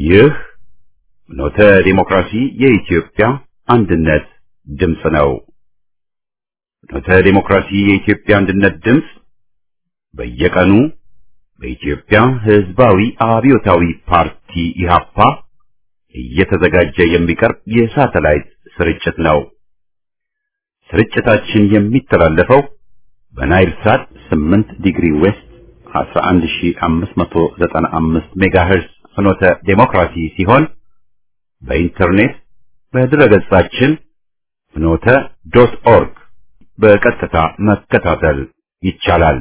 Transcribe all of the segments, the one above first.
ይህ ኖተ ዲሞክራሲ የኢትዮጵያ አንድነት ድምፅ ነው። ኖተ ዲሞክራሲ የኢትዮጵያ አንድነት ድምፅ በየቀኑ በኢትዮጵያ ሕዝባዊ አብዮታዊ ፓርቲ ኢህአፓ እየተዘጋጀ የሚቀርብ የሳተላይት ስርጭት ነው። ስርጭታችን የሚተላለፈው በናይል ሳት 8 ዲግሪ ዌስት 11595 ሜጋሄርዝ ፍኖተ ዴሞክራሲ ሲሆን በኢንተርኔት በድረገጻችን ፍኖተ ዶት ኦርግ በቀጥታ መከታተል ይቻላል።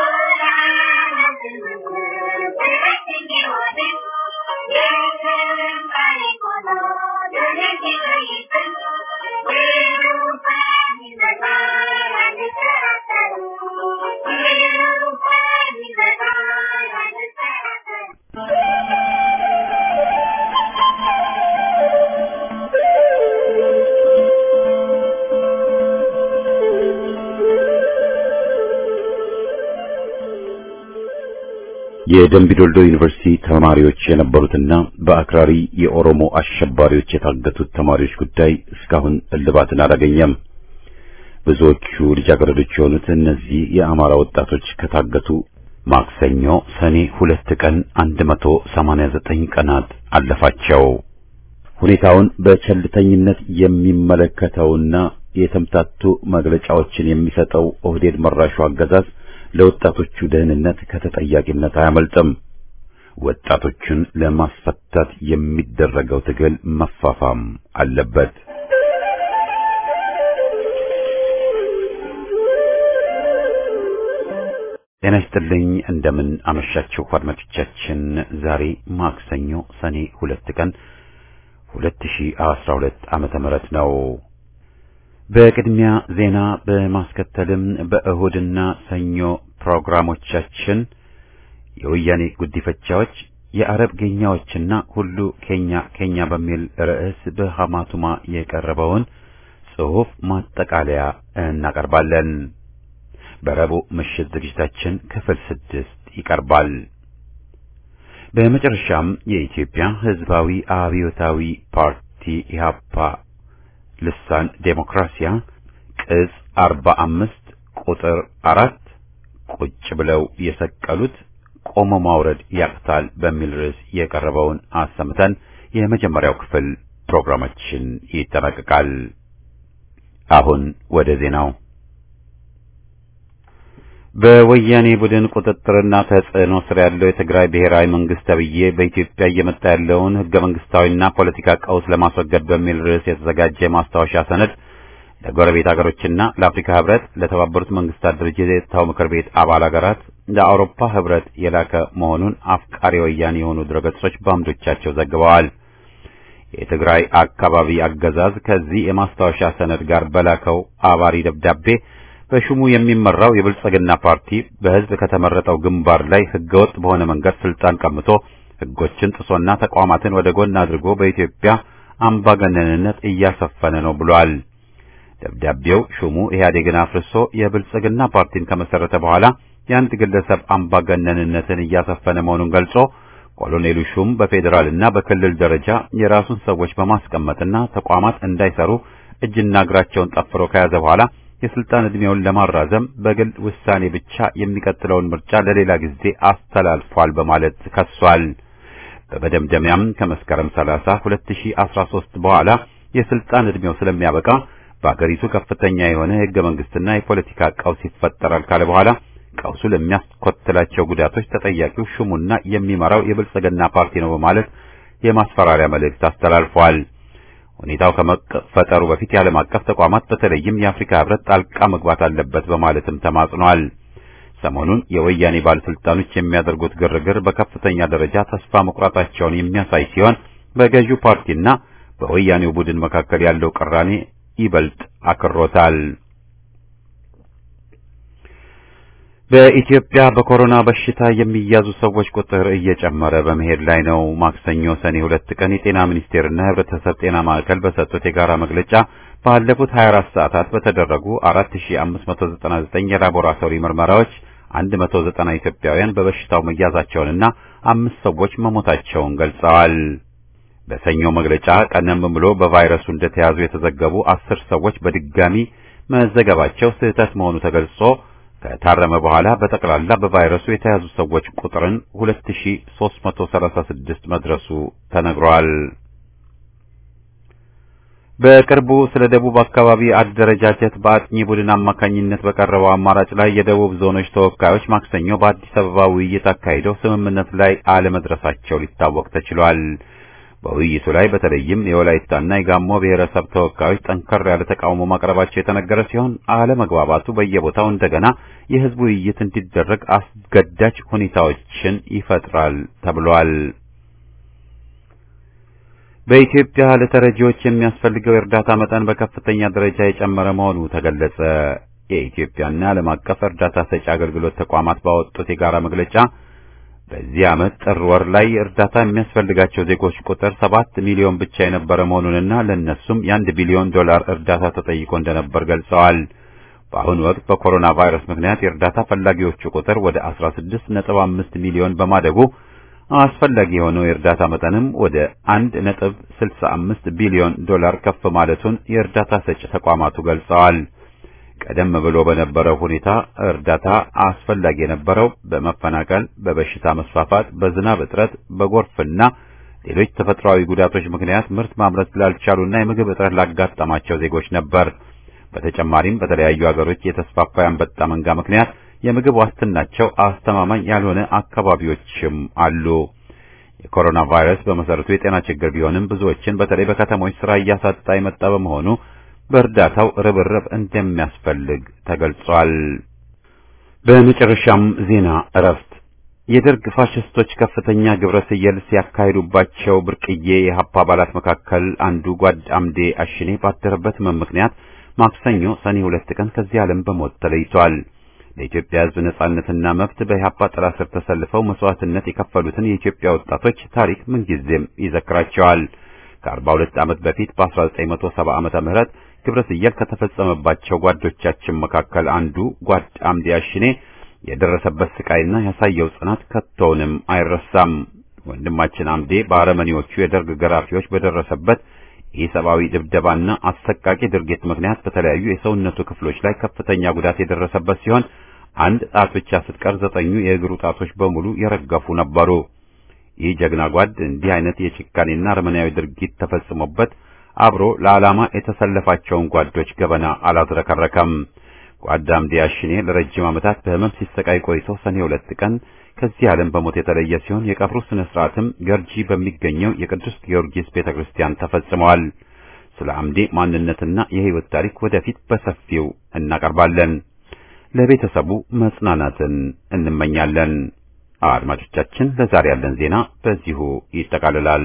የደምቢዶልዶ ዩኒቨርሲቲ ተማሪዎች የነበሩትና በአክራሪ የኦሮሞ አሸባሪዎች የታገቱት ተማሪዎች ጉዳይ እስካሁን እልባትን አላገኘም። ብዙዎቹ ልጃገረዶች የሆኑት እነዚህ የአማራ ወጣቶች ከታገቱ ማክሰኞ ሰኔ ሁለት ቀን 189 ቀናት አለፋቸው። ሁኔታውን በቸልተኝነት የሚመለከተውና የተምታቱ መግለጫዎችን የሚሰጠው ኦህዴድ መራሹ አገዛዝ ለወጣቶቹ ደህንነት ከተጠያቂነት አያመልጥም። ወጣቶቹን ለማስፈታት የሚደረገው ትግል መፋፋም አለበት። ጤና ይስጥልኝ። እንደምን አመሻችሁ አድማጮቻችን። ዛሬ ማክሰኞ ሰኔ ሁለት ቀን 2012 ዓመተ ምህረት ነው። በቅድሚያ ዜና በማስከተልም በእሁድና ሰኞ ፕሮግራሞቻችን የወያኔ ጉዲፈቻዎች፣ የአረብ ጌኛዎችና ሁሉ ኬኛ ኬኛ በሚል ርዕስ በሐማቱማ የቀረበውን ጽሑፍ ማጠቃለያ እናቀርባለን። በረቡዕ ምሽት ዝግጅታችን ክፍል ስድስት ይቀርባል። በመጨረሻም የኢትዮጵያ ሕዝባዊ አብዮታዊ ፓርቲ ኢህአፓ ልሳን ዴሞክራሲያ ቅጽ አርባ አምስት ቁጥር አራት ቁጭ ብለው የሰቀሉት ቆሞ ማውረድ ያቅታል በሚል ርዕስ የቀረበውን አሰምተን የመጀመሪያው ክፍል ፕሮግራማችን ይጠናቀቃል። አሁን ወደ ዜናው። በወያኔ ቡድን ቁጥጥርና ተጽዕኖ ስር ያለው የትግራይ ብሔራዊ መንግስት ተብዬ በኢትዮጵያ እየመጣ ያለውን ህገ መንግስታዊና ፖለቲካ ቀውስ ለማስወገድ በሚል ርዕስ የተዘጋጀ ማስታወሻ ሰነድ ለጎረቤት ሀገሮችና ለአፍሪካ ህብረት፣ ለተባበሩት መንግስታት ድርጅት የጸጥታው ምክር ቤት አባል ሀገራት፣ ለአውሮፓ ህብረት የላከ መሆኑን አፍቃሪ ወያኔ የሆኑ ድረገጾች በአምዶቻቸው ዘግበዋል። የትግራይ አካባቢ አገዛዝ ከዚህ የማስታወሻ ሰነድ ጋር በላከው አባሪ ደብዳቤ በሹሙ የሚመራው የብልጽግና ፓርቲ በህዝብ ከተመረጠው ግንባር ላይ ህገወጥ በሆነ መንገድ ስልጣን ቀምቶ ህጎችን ጥሶና ተቋማትን ወደ ጎን አድርጎ በኢትዮጵያ አምባገነንነት እያሰፈነ ነው ብሏል። ደብዳቤው ሹሙ ኢህአዴግን አፍርሶ የብልጽግና ፓርቲን ከመሰረተ በኋላ የአንድ ግለሰብ አምባገነንነትን እያሰፈነ መሆኑን ገልጾ ኮሎኔሉ ሹም በፌዴራልና በክልል ደረጃ የራሱን ሰዎች በማስቀመጥና ተቋማት እንዳይሰሩ እጅና እግራቸውን ጠፍሮ ከያዘ በኋላ የስልጣን ዕድሜውን ለማራዘም በግል ውሳኔ ብቻ የሚቀጥለውን ምርጫ ለሌላ ጊዜ አስተላልፏል በማለት ከሷል። በመደምደሚያም ከመስከረም 30 2013 በኋላ የስልጣን ዕድሜው ስለሚያበቃ በአገሪቱ ከፍተኛ የሆነ የህገ መንግስትና የፖለቲካ ቀውስ ይፈጠራል ካለ በኋላ ቀውሱ ለሚያስከትላቸው ጉዳቶች ተጠያቂው ሹሙና የሚመራው የብልጽግና ፓርቲ ነው በማለት የማስፈራሪያ መልእክት አስተላልፏል። ሁኔታው ከመፈጠሩ በፊት የዓለም አቀፍ ተቋማት በተለይም የአፍሪካ ህብረት ጣልቃ መግባት አለበት በማለትም ተማጽኗል። ሰሞኑን የወያኔ ባለስልጣኖች የሚያደርጉት ግርግር በከፍተኛ ደረጃ ተስፋ መቁረጣቸውን የሚያሳይ ሲሆን በገዢው ፓርቲና በወያኔው ቡድን መካከል ያለው ቅራኔ ይበልጥ አክሮታል። በኢትዮጵያ በኮሮና በሽታ የሚያዙ ሰዎች ቁጥር እየጨመረ በመሄድ ላይ ነው። ማክሰኞ ሰኔ ሁለት ቀን የጤና ሚኒስቴርና የህብረተሰብ ጤና ማዕከል በሰጡት የጋራ መግለጫ ባለፉት 24 ሰዓታት በተደረጉ 4599 የላቦራቶሪ ምርመራዎች 190 ኢትዮጵያውያን በበሽታው መያዛቸውንና አምስት ሰዎች መሞታቸውን ገልጸዋል። በሰኞ መግለጫ ቀደም ብሎ በቫይረሱ እንደተያዙ የተዘገቡ አስር ሰዎች በድጋሚ መዘገባቸው ስህተት መሆኑ ተገልጾ ከታረመ በኋላ በጠቅላላ በቫይረሱ የተያዙ ሰዎች ቁጥርን 2336 መድረሱ ተነግሯል። በቅርቡ ስለ ደቡብ አካባቢ አደረጃጀት በአጥኚ ቡድን አማካኝነት በቀረበው አማራጭ ላይ የደቡብ ዞኖች ተወካዮች ማክሰኞ በአዲስ አበባ ውይይት አካሂደው ስምምነት ላይ አለመድረሳቸው ሊታወቅ ተችሏል። በውይይቱ ላይ በተለይም የወላይታና የጋሞ ብሔረሰብ ተወካዮች ጠንከር ያለ ተቃውሞ ማቅረባቸው የተነገረ ሲሆን አለመግባባቱ በየቦታው እንደገና የሕዝብ ውይይት እንዲደረግ አስገዳጅ ሁኔታዎችን ይፈጥራል ተብሏል። በኢትዮጵያ ለተረጂዎች የሚያስፈልገው የእርዳታ መጠን በከፍተኛ ደረጃ የጨመረ መሆኑ ተገለጸ። የኢትዮጵያና ዓለም አቀፍ እርዳታ ሰጪ አገልግሎት ተቋማት ባወጡት የጋራ መግለጫ በዚህ ዓመት ጥር ወር ላይ እርዳታ የሚያስፈልጋቸው ዜጎች ቁጥር ሰባት ሚሊዮን ብቻ የነበረ መሆኑንና ለእነሱም የአንድ ቢሊዮን ዶላር እርዳታ ተጠይቆ እንደነበር ገልጸዋል። በአሁኑ ወቅት በኮሮና ቫይረስ ምክንያት የእርዳታ ፈላጊዎቹ ቁጥር ወደ 16.5 ሚሊዮን በማደጉ አስፈላጊ የሆነው የእርዳታ መጠንም ወደ 1.65 ቢሊዮን ዶላር ከፍ ማለቱን የእርዳታ ሰጪ ተቋማቱ ገልጸዋል። ቀደም ብሎ በነበረው ሁኔታ እርዳታ አስፈላጊ የነበረው በመፈናቀል፣ በበሽታ መስፋፋት፣ በዝናብ እጥረት፣ በጎርፍና ሌሎች ተፈጥሯዊ ጉዳቶች ምክንያት ምርት ማምረት ላልቻሉና የምግብ እጥረት ላጋጠማቸው ዜጎች ነበር። በተጨማሪም በተለያዩ ሀገሮች የተስፋፋ የአንበጣ መንጋ ምክንያት የምግብ ዋስትናቸው አስተማማኝ ያልሆነ አካባቢዎችም አሉ። የኮሮና ቫይረስ በመሰረቱ የጤና ችግር ቢሆንም ብዙዎችን በተለይ በከተሞች ስራ እያሳጣ የመጣ በመሆኑ በእርዳታው ርብርብ እንደሚያስፈልግ ተገልጿል። በመጨረሻም ዜና እረፍት። የደርግ ፋሽስቶች ከፍተኛ ግብረ ሰየል ሲያካሂዱባቸው ብርቅዬ የሀፓ አባላት መካከል አንዱ ጓድ አምዴ አሽኔ ባደረበት ሕመም ምክንያት ማክሰኞ ሰኔ ሁለት ቀን ከዚህ ዓለም በሞት ተለይቷል። ለኢትዮጵያ ሕዝብ ነጻነትና መብት በኢህአፓ ጥላ ስር ተሰልፈው መስዋዕትነት የከፈሉትን የኢትዮጵያ ወጣቶች ታሪክ ምንጊዜም ይዘክራቸዋል። ከአርባ ሁለት ዓመት በፊት በ1970 ዓመተ ምህረት ግብረ ሰየል ከተፈጸመባቸው ጓዶቻችን መካከል አንዱ ጓድ አምዴ አሽኔ የደረሰበት ስቃይና ያሳየው ጽናት ከቶውንም አይረሳም። ወንድማችን አምዴ በአረመኔዎቹ የደርግ ገራፊዎች በደረሰበት የሰብአዊ ድብደባና አሰቃቂ ድርጊት ምክንያት በተለያዩ የሰውነቱ ክፍሎች ላይ ከፍተኛ ጉዳት የደረሰበት ሲሆን አንድ ጣት ብቻ ስትቀር ዘጠኙ የእግሩ ጣቶች በሙሉ የረገፉ ነበሩ። ይህ ጀግና ጓድ እንዲህ አይነት የጭካኔና አረመኔያዊ ድርጊት ተፈጽሞበት አብሮ ለዓላማ የተሰለፋቸውን ጓዶች ገበና አላዝረከረከም። ጓድ አምዴ አሽኔ ለረጅም ዓመታት በሕመም ሲሰቃይ ቆይቶ ሰኔ ሁለት ቀን ከዚህ ዓለም በሞት የተለየ ሲሆን የቀብሩ ስነ ስርዓትም ገርጂ በሚገኘው የቅዱስ ጊዮርጊስ ቤተክርስቲያን ተፈጽመዋል። ስለ አምዴ ማንነትና የሕይወት ታሪክ ወደፊት በሰፊው እናቀርባለን። ለቤተሰቡ መጽናናትን እንመኛለን። አድማጮቻችን፣ ለዛሬ ያለን ዜና በዚሁ ይጠቃልላል።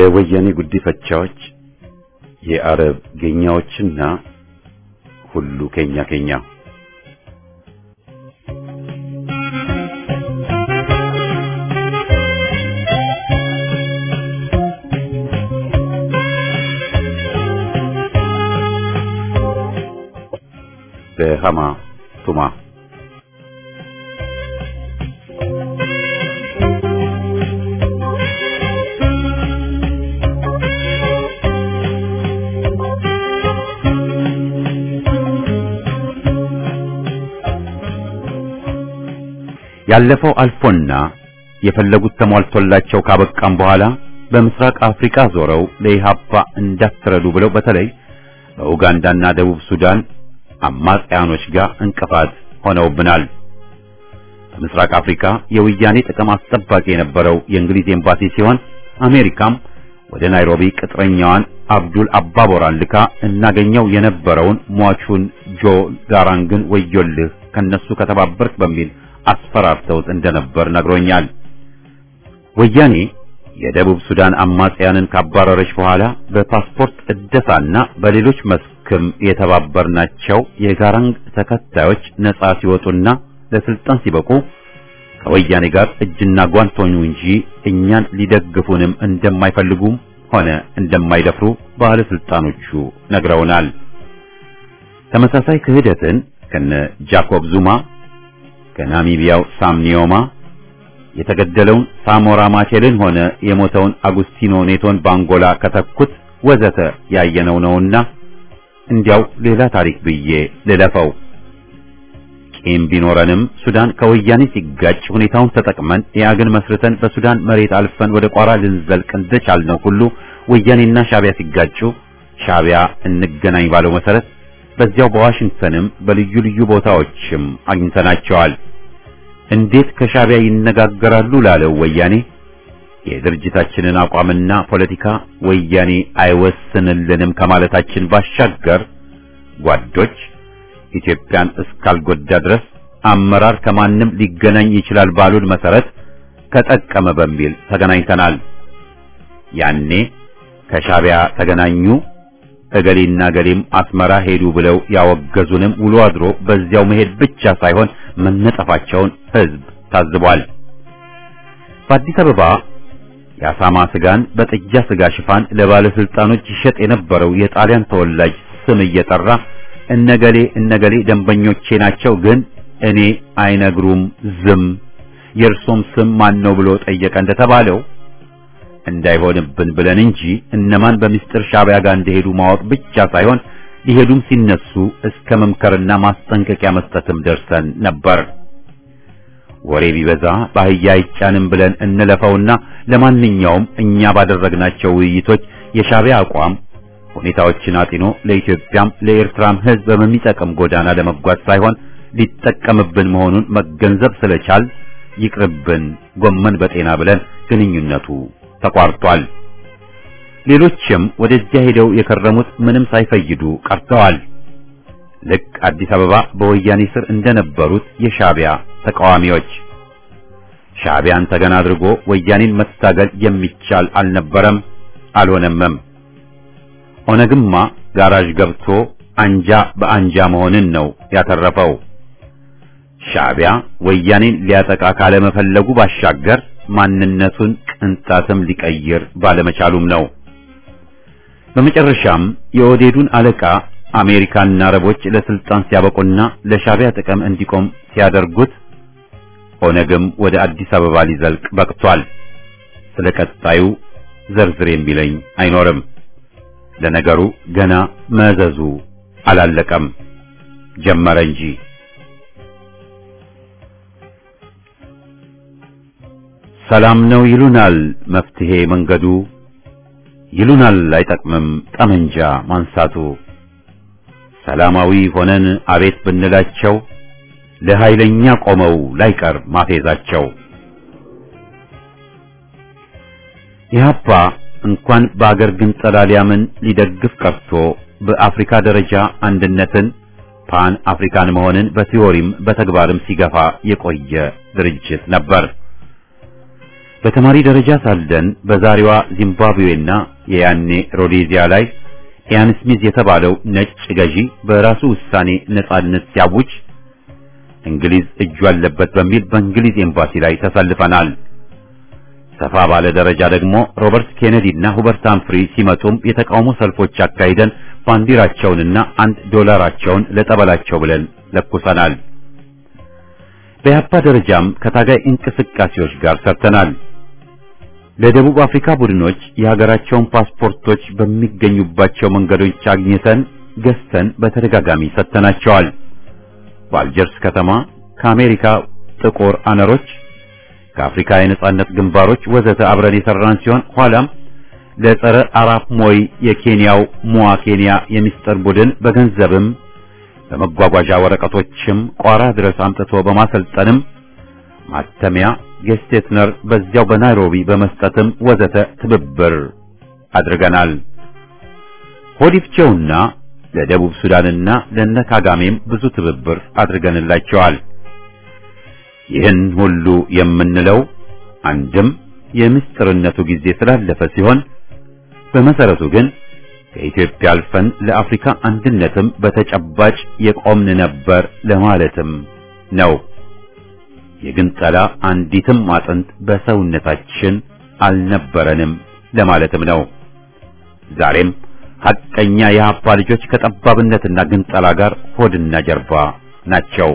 የወያኔ ጉዲፈቻዎች፣ የአረብ ጌኛዎችና ሁሉ ኬኛ ኬኛ በሃማ ቱማ ያለፈው አልፎና የፈለጉት ተሟልቶላቸው ካበቃም በኋላ በምስራቅ አፍሪካ ዞረው ለኢሃፓ እንዳትረዱ ብለው በተለይ በኡጋንዳና ደቡብ ሱዳን አማጽያኖች ጋር እንቅፋት ሆነውብናል። በምስራቅ አፍሪካ የወያኔ ጥቅም አስጠባቂ የነበረው የእንግሊዝ ኤምባሲ ሲሆን አሜሪካም ወደ ናይሮቢ ቅጥረኛዋን አብዱል አባቦራን ልካ እናገኘው የነበረውን ሟቹን ጆ ጋራንግን ወዮልህ ከነሱ ከተባበርክ በሚል አስፈራርተውት እንደነበር ነግሮኛል። ወያኔ የደቡብ ሱዳን አማጽያንን ካባረረች በኋላ በፓስፖርት እደሳና በሌሎች መስክም የተባበርናቸው የጋራንግ ተከታዮች ነጻ ሲወጡና ለስልጣን ሲበቁ ከወያኔ ጋር እጅና ጓንት ሆኑ እንጂ እኛን ሊደግፉንም እንደማይፈልጉም ሆነ እንደማይደፍሩ ባለስልጣኖቹ ነግረውናል። ተመሳሳይ ክህደትን ከነ ጃኮብ ዙማ ከናሚቢያው ሳም ኒዮማ የተገደለውን ሳሞራ ማቼልን ሆነ የሞተውን አጉስቲኖ ኔቶን ባንጎላ ከተኩት ወዘተ ያየነው ነውና እንዲያው ሌላ ታሪክ ብዬ ልለፈው። ቂም ቢኖረንም ሱዳን ከወያኔ ሲጋጭ ሁኔታውን ተጠቅመን ኢያግን መስርተን በሱዳን መሬት አልፈን ወደ ቋራ ልንዘልቅ እንደቻልነው ሁሉ ወያኔና ሻቢያ ሲጋጩ ሻቢያ እንገናኝ ባለው መሰረት በዚያው በዋሽንግተንም በልዩ ልዩ ቦታዎችም አግኝተናቸዋል። እንዴት ከሻቢያ ይነጋገራሉ ላለው ወያኔ የድርጅታችንን አቋምና ፖለቲካ ወያኔ አይወስንልንም ከማለታችን ባሻገር ጓዶች ኢትዮጵያን እስካልጎዳ ድረስ አመራር ከማንም ሊገናኝ ይችላል ባሉን መሰረት ከጠቀመ በሚል ተገናኝተናል። ያኔ ከሻቢያ ተገናኙ እገሌና ገሌም አስመራ ሄዱ ብለው ያወገዙንም ውሎ አድሮ በዚያው መሄድ ብቻ ሳይሆን መነጠፋቸውን ሕዝብ ታዝቧል። በአዲስ አበባ የአሳማ ስጋን በጥጃ ስጋ ሽፋን ለባለስልጣኖች ይሸጥ የነበረው የጣሊያን ተወላጅ ስም እየጠራ እነገሌ እነገሌ ደንበኞቼ ናቸው፣ ግን እኔ አይነግሩም ዝም፣ የእርሶም ስም ማን ነው ብሎ ጠየቀ እንደተባለው እንዳይሆንብን ብለን እንጂ እነማን በሚስጥር ሻቢያ ጋር እንደሄዱ ማወቅ ብቻ ሳይሆን ሊሄዱም ሲነሱ እስከ መምከርና ማስጠንቀቂያ መስጠትም ደርሰን ነበር። ወሬ ቢበዛ ባህያ አይጫንም ብለን እንለፈውና ለማንኛውም እኛ ባደረግናቸው ውይይቶች የሻቢያ አቋም ሁኔታዎችን አጢኖ ለኢትዮጵያም ለኤርትራም ሕዝብ በሚጠቅም ጎዳና ለመጓዝ ሳይሆን ሊጠቀምብን መሆኑን መገንዘብ ስለቻል ይቅርብን ጎመን በጤና ብለን ግንኙነቱ ተቋርጧል። ሌሎችም ወደዚያ ሄደው የከረሙት ምንም ሳይፈይዱ ቀርተዋል። ልክ አዲስ አበባ በወያኔ ስር እንደነበሩት የሻቢያ ተቃዋሚዎች ሻቢያን ተገና አድርጎ ወያኔን መታገል የሚቻል አልነበረም፣ አልሆነምም። ኦነግማ ጋራዥ ገብቶ አንጃ በአንጃ መሆንን ነው ያተረፈው። ሻቢያ ወያኔን ሊያጠቃ ካለመፈለጉ ባሻገር ማንነቱን ቅንጣትም ሊቀይር ባለመቻሉም ነው። በመጨረሻም የኦዴዱን አለቃ አሜሪካና አረቦች ለስልጣን ሲያበቁና ለሻቢያ ጥቅም እንዲቆም ሲያደርጉት ኦነግም ወደ አዲስ አበባ ሊዘልቅ በቅቷል። ስለ ቀጣዩ ዘርዝር የሚለኝ አይኖርም። ለነገሩ ገና መዘዙ አላለቀም፣ ጀመረ እንጂ። ሰላም ነው ይሉናል መፍትሄ መንገዱ፣ ይሉናል አይጠቅምም ጠመንጃ ማንሳቱ። ሰላማዊ ሆነን አቤት ብንላቸው ለኃይለኛ ቆመው ላይቀር ማፌዛቸው። ኢህአፓ እንኳን በአገር ግን ሊያምን ሊደግፍ ቀርቶ በአፍሪካ ደረጃ አንድነትን ፓን አፍሪካን መሆንን በቲዎሪም በተግባርም ሲገፋ የቆየ ድርጅት ነበር። በተማሪ ደረጃ ሳለን በዛሬዋ ዚምባብዌና የያኔ ሮዴዚያ ላይ ኢያን ስሚዝ የተባለው ነጭ ገዢ በራሱ ውሳኔ ነጻነት ሲያውጅ እንግሊዝ እጁ አለበት በሚል በእንግሊዝ ኤምባሲ ላይ ተሰልፈናል። ሰፋ ባለ ደረጃ ደግሞ ሮበርት ኬኔዲ እና ሁበርት ሃምፍሪ ሲመጡም የተቃውሞ ሰልፎች አካሂደን ባንዲራቸውንና አንድ ዶላራቸውን ለጠበላቸው ብለን ለኩሰናል። በያፓ ደረጃም ከታጋይ እንቅስቃሴዎች ጋር ሰርተናል። ለደቡብ አፍሪካ ቡድኖች የሀገራቸውን ፓስፖርቶች በሚገኙባቸው መንገዶች አግኝተን ገዝተን በተደጋጋሚ ሰጥተናቸዋል። በአልጀርስ ከተማ ከአሜሪካ ጥቁር አነሮች ከአፍሪካ የነጻነት ግንባሮች ወዘተ አብረን የሰራን ሲሆን ኋላም ለጸረ አራፕ ሞይ የኬንያው ሙዋ ኬንያ የሚስጥር ቡድን በገንዘብም በመጓጓዣ ወረቀቶችም ቋራ ድረስ አምጥቶ በማሰልጠንም ማተሚያ ጌስቴትነር በዚያው በናይሮቢ በመስጠትም ወዘተ ትብብር አድርገናል። ሆዲፍቼውና ለደቡብ ሱዳንና ለነ ካጋሜም ብዙ ትብብር አድርገንላቸዋል። ይህን ሁሉ የምንለው አንድም የምስጢርነቱ ጊዜ ስላለፈ ሲሆን በመሰረቱ ግን ከኢትዮጵያ አልፈን ለአፍሪካ አንድነትም በተጨባጭ የቆምን ነበር ለማለትም ነው። የግንጠላ አንዲትም አጥንት በሰውነታችን አልነበረንም ለማለትም ነው። ዛሬም ሐቀኛ የሀፓ ልጆች ከጠባብነትና ግንጠላ ጋር ሆድና ጀርባ ናቸው።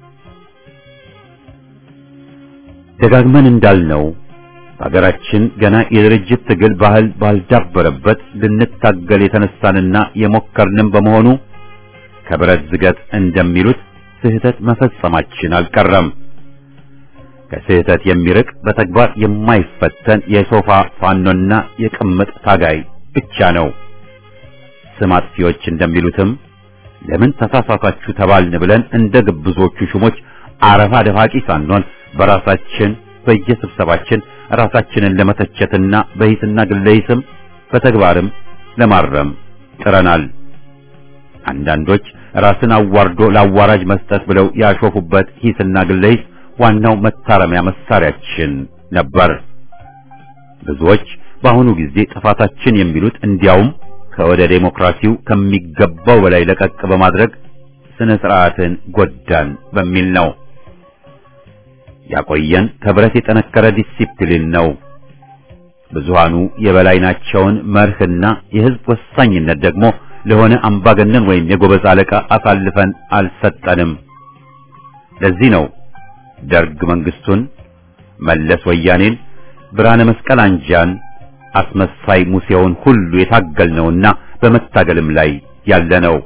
ደጋግመን እንዳልነው በሀገራችን ገና የድርጅት ትግል ባህል ባልዳበረበት ልንታገል የተነሳንና የሞከርንም በመሆኑ ከብረት ዝገት እንደሚሉት ስህተት መፈጸማችን አልቀረም። ከስህተት የሚርቅ በተግባር የማይፈተን የሶፋ ፋኖና የቅምጥ ታጋይ ብቻ ነው። ስም አጥፊዎች እንደሚሉትም ለምን ተሳሳታችሁ ተባልን ብለን እንደ ግብዞቹ ሹሞች አረፋ ደፋቂ ሳንሆን በራሳችን በየስብሰባችን ራሳችንን ለመተቸትና በሂስና ግለሂስም በተግባርም ለማረም ጥረናል። አንዳንዶች ራስን አዋርዶ ለአዋራጅ መስጠት ብለው ያሾፉበት ሂስና ግለሂስ ዋናው መታረሚያ መሳሪያችን ነበር። ብዙዎች በአሁኑ ጊዜ ጥፋታችን የሚሉት እንዲያውም ከወደ ዴሞክራሲው ከሚገባው በላይ ለቀቅ በማድረግ ስነ ስርዓትን ጎዳን በሚል ነው። ያቆየን ከብረት የጠነከረ ዲሲፕሊን ነው። ብዙሃኑ የበላይ ናቸውን መርህና የህዝብ ወሳኝነት ደግሞ ለሆነ አምባገነን ወይም የጎበዝ አለቃ አሳልፈን አልሰጠንም። ለዚህ ነው ደርግ መንግስቱን፣ መለስ ወያኔን፣ ብርሃነ መስቀል አንጃን፣ አስመሳይ ሙሴውን ሁሉ የታገልነውና በመታገልም ላይ ያለነው።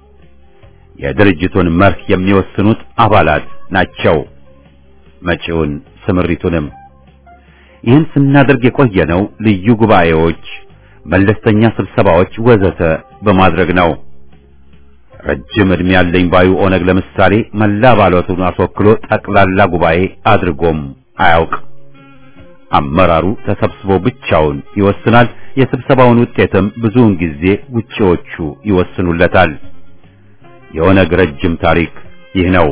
የድርጅቱን መርህ የሚወስኑት አባላት ናቸው። መጪውን ስምሪቱንም ይህን ስናደርግ የቆየነው ልዩ ጉባኤዎች፣ መለስተኛ ስብሰባዎች ወዘተ በማድረግ ነው። ረጅም ዕድሜ ያለኝ ባዩ ኦነግ ለምሳሌ መላ አባላቱን አስወክሎ ጠቅላላ ጉባኤ አድርጎም አያውቅ። አመራሩ ተሰብስቦ ብቻውን ይወስናል። የስብሰባውን ውጤትም ብዙውን ጊዜ ውጪዎቹ ይወስኑለታል። የኦነግ ረጅም ታሪክ ይህ ነው።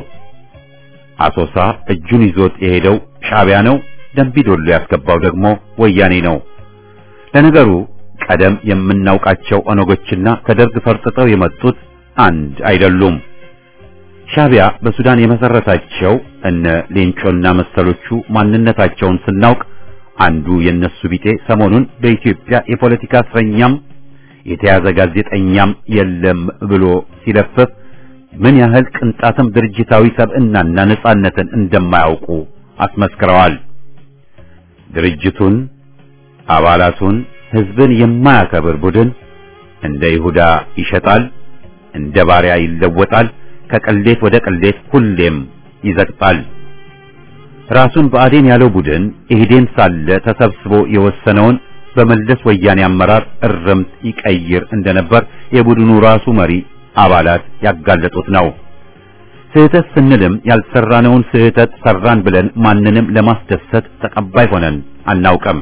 አሶሳ እጁን ይዞት የሄደው ሻዕቢያ ነው። ደምቢዶሎ ያስገባው ደግሞ ወያኔ ነው። ለነገሩ ቀደም የምናውቃቸው ኦነጎችና ከደርግ ፈርጥጠው የመጡት አንድ አይደሉም። ሻዕቢያ በሱዳን የመሰረታቸው እነ ሌንጮና መሰሎቹ ማንነታቸውን ስናውቅ አንዱ የነሱ ቢጤ ሰሞኑን በኢትዮጵያ የፖለቲካ እስረኛም የተያዘ ጋዜጠኛም የለም ብሎ ሲለፍፍ ምን ያህል ቅንጣትም ድርጅታዊ ሰብዕናና ነጻነትን እንደማያውቁ አስመስክረዋል። ድርጅቱን፣ አባላቱን፣ ህዝብን የማያከብር ቡድን እንደ ይሁዳ ይሸጣል፣ እንደ ባሪያ ይለወጣል፣ ከቅሌት ወደ ቅሌት ሁሌም ይዘቅጣል። ራሱን ብአዴን ያለው ቡድን ኢህዴን ሳለ ተሰብስቦ የወሰነውን በመለስ ወያኔ አመራር እርምት ይቀይር እንደነበር የቡድኑ ራሱ መሪ አባላት ያጋለጡት ነው። ስህተት ስንልም ያልሰራነውን ስህተት ሰራን ብለን ማንንም ለማስደሰት ተቀባይ ሆነን አናውቅም።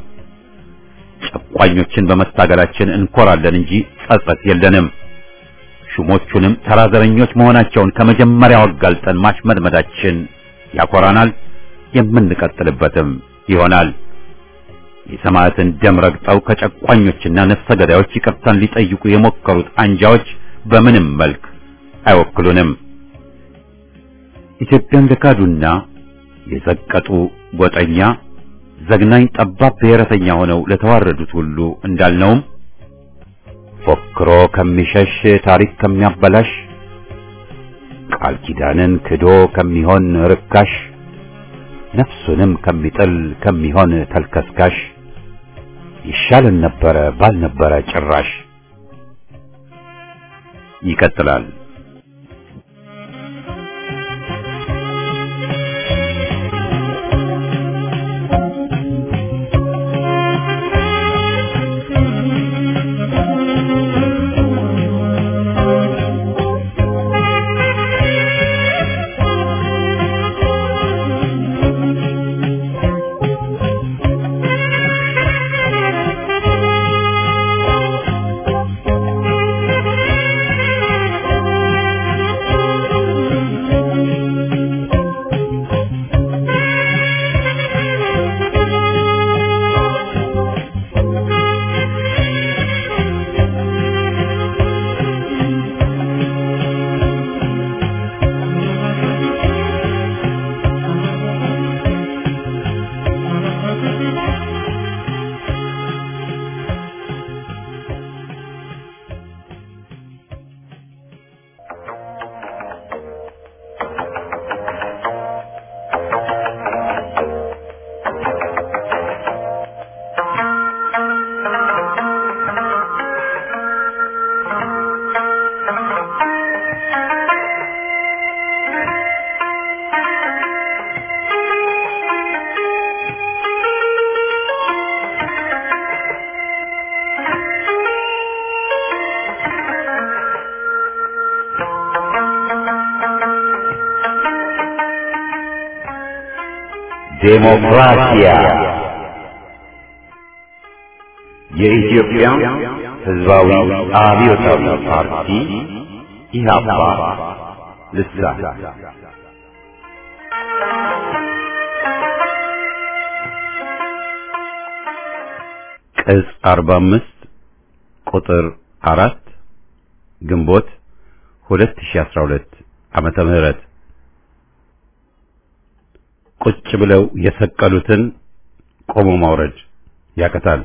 ጨቋኞችን በመታገላችን እንኮራለን እንጂ ጸጸት የለንም። ሹሞቹንም ተራዘረኞች መሆናቸውን ከመጀመሪያው አጋልጠን ማሽመድመዳችን ያኮራናል፣ የምንቀጥልበትም ይሆናል። የሰማዕትን ደም ረግጠው ከጨቋኞችና ነፍሰ ገዳዮች ይቅርታን ሊጠይቁ የሞከሩት አንጃዎች በምንም መልክ አይወክሉንም። ኢትዮጵያን ለካዱና የዘቀጡ ጎጠኛ ዘግናኝ ጠባብ ብሔረተኛ ሆነው ለተዋረዱት ሁሉ እንዳልነውም ፎክሮ ከሚሸሽ ታሪክ ከሚያበላሽ ቃል ኪዳንን ክዶ ከሚሆን ርካሽ ነፍሱንም ከሚጥል ከሚሆን ተልከስካሽ ይሻልን ነበረ ባልነበረ ጭራሽ። ይቀጥላል። ዴሞክራሲያ የኢትዮጵያ ሕዝባዊ አብዮታዊ ፓርቲ ኢህአፓ ልሳን ቅጽ 45 ቁጥር 4 ግንቦት 2012 ዓመተ ምህረት ቁጭ ብለው የሰቀሉትን ቆሞ ማውረድ ያቀታል።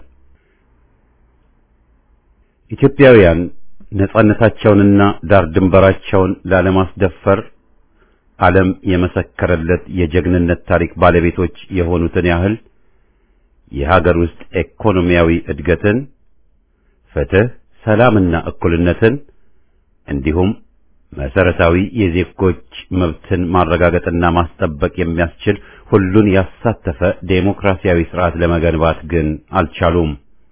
ኢትዮጵያውያን ነጻነታቸውንና ዳር ድንበራቸውን ላለማስደፈር ዓለም የመሰከረለት የጀግንነት ታሪክ ባለቤቶች የሆኑትን ያህል የሀገር ውስጥ ኢኮኖሚያዊ እድገትን፣ ፍትህ፣ ሰላምና እኩልነትን እንዲሁም መሰረታዊ የዜጎች መብትን ማረጋገጥና ማስጠበቅ የሚያስችል ሁሉን ያሳተፈ ዴሞክራሲያዊ ስርዓት ለመገንባት ግን አልቻሉም።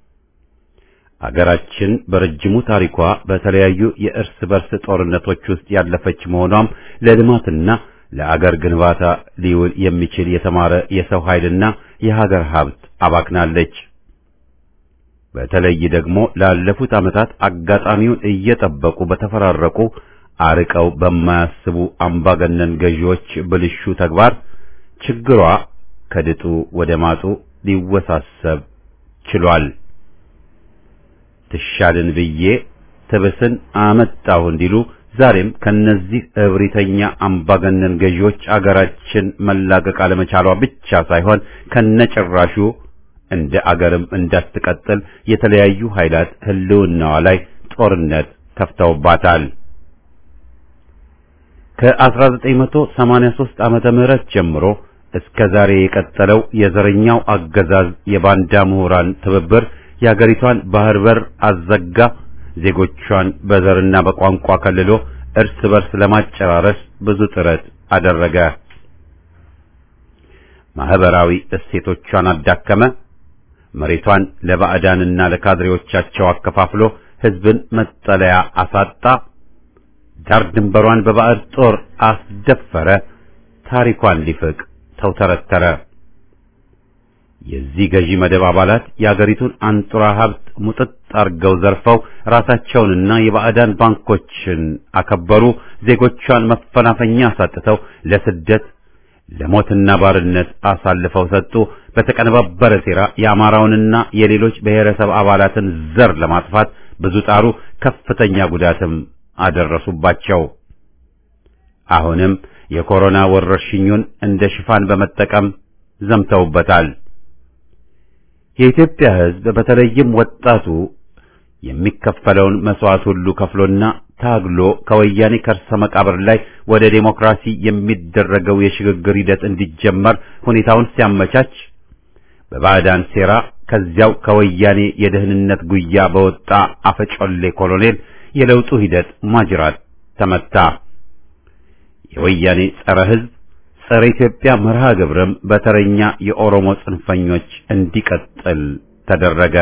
አገራችን በረጅሙ ታሪኳ በተለያዩ የእርስ በርስ ጦርነቶች ውስጥ ያለፈች መሆኗም ለልማትና ለአገር ግንባታ ሊውል የሚችል የተማረ የሰው ኃይልና የሀገር ሀብት አባክናለች። በተለይ ደግሞ ላለፉት ዓመታት አጋጣሚውን እየጠበቁ በተፈራረቁ አርቀው በማያስቡ አምባገነን ገዢዎች ብልሹ ተግባር ችግሯ ከድጡ ወደ ማጡ ሊወሳሰብ ችሏል። ትሻልን ብዬ ትብስን አመጣሁ እንዲሉ ዛሬም ከነዚህ እብሪተኛ አምባገነን ገዢዎች አገራችን መላቀቅ አለመቻሏ ብቻ ሳይሆን ከነጭራሹ እንደ አገርም እንዳትቀጥል የተለያዩ ኃይላት ሕልውናዋ ላይ ጦርነት ከፍተውባታል። ከ1983 ዓመተ ምህረት ጀምሮ እስከ ዛሬ የቀጠለው የዘረኛው አገዛዝ የባንዳ ምሁራን ትብብር የአገሪቷን ባህር በር አዘጋ፣ ዜጎቿን በዘርና በቋንቋ ከልሎ እርስ በርስ ለማጨራረስ ብዙ ጥረት አደረገ። ማህበራዊ እሴቶቿን አዳከመ። መሬቷን ለባዕዳንና ለካድሬዎቻቸው አከፋፍሎ ሕዝብን መጠለያ አሳጣ። ዳር ድንበሯን በባዕድ ጦር አስደፈረ። ታሪኳን ሊፍቅ ተውተረተረ። የዚህ ገዢ መደብ አባላት የአገሪቱን አንጡራ ሀብት ሙጥጥ አርገው ዘርፈው ራሳቸውንና የባዕዳን ባንኮችን አከበሩ። ዜጎቿን መፈናፈኛ አሳጥተው ለስደት ለሞትና ባርነት አሳልፈው ሰጡ። በተቀነባበረ ሴራ የአማራውንና የሌሎች ብሔረሰብ አባላትን ዘር ለማጥፋት ብዙ ጣሩ። ከፍተኛ ጉዳትም አደረሱባቸው። አሁንም የኮሮና ወረርሽኙን እንደ ሽፋን በመጠቀም ዘምተውበታል። የኢትዮጵያ ሕዝብ በተለይም ወጣቱ የሚከፈለውን መስዋዕት ሁሉ ከፍሎና ታግሎ ከወያኔ ከርሰ መቃብር ላይ ወደ ዴሞክራሲ የሚደረገው የሽግግር ሂደት እንዲጀመር ሁኔታውን ሲያመቻች በባዕዳን ሴራ ከዚያው ከወያኔ የደህንነት ጉያ በወጣ አፈጮሌ ኮሎኔል የለውጡ ሂደት ማጅራት ተመታ። የወያኔ ጸረ ሕዝብ ጸረ ኢትዮጵያ መርሃ ግብርም በተረኛ የኦሮሞ ጽንፈኞች እንዲቀጥል ተደረገ።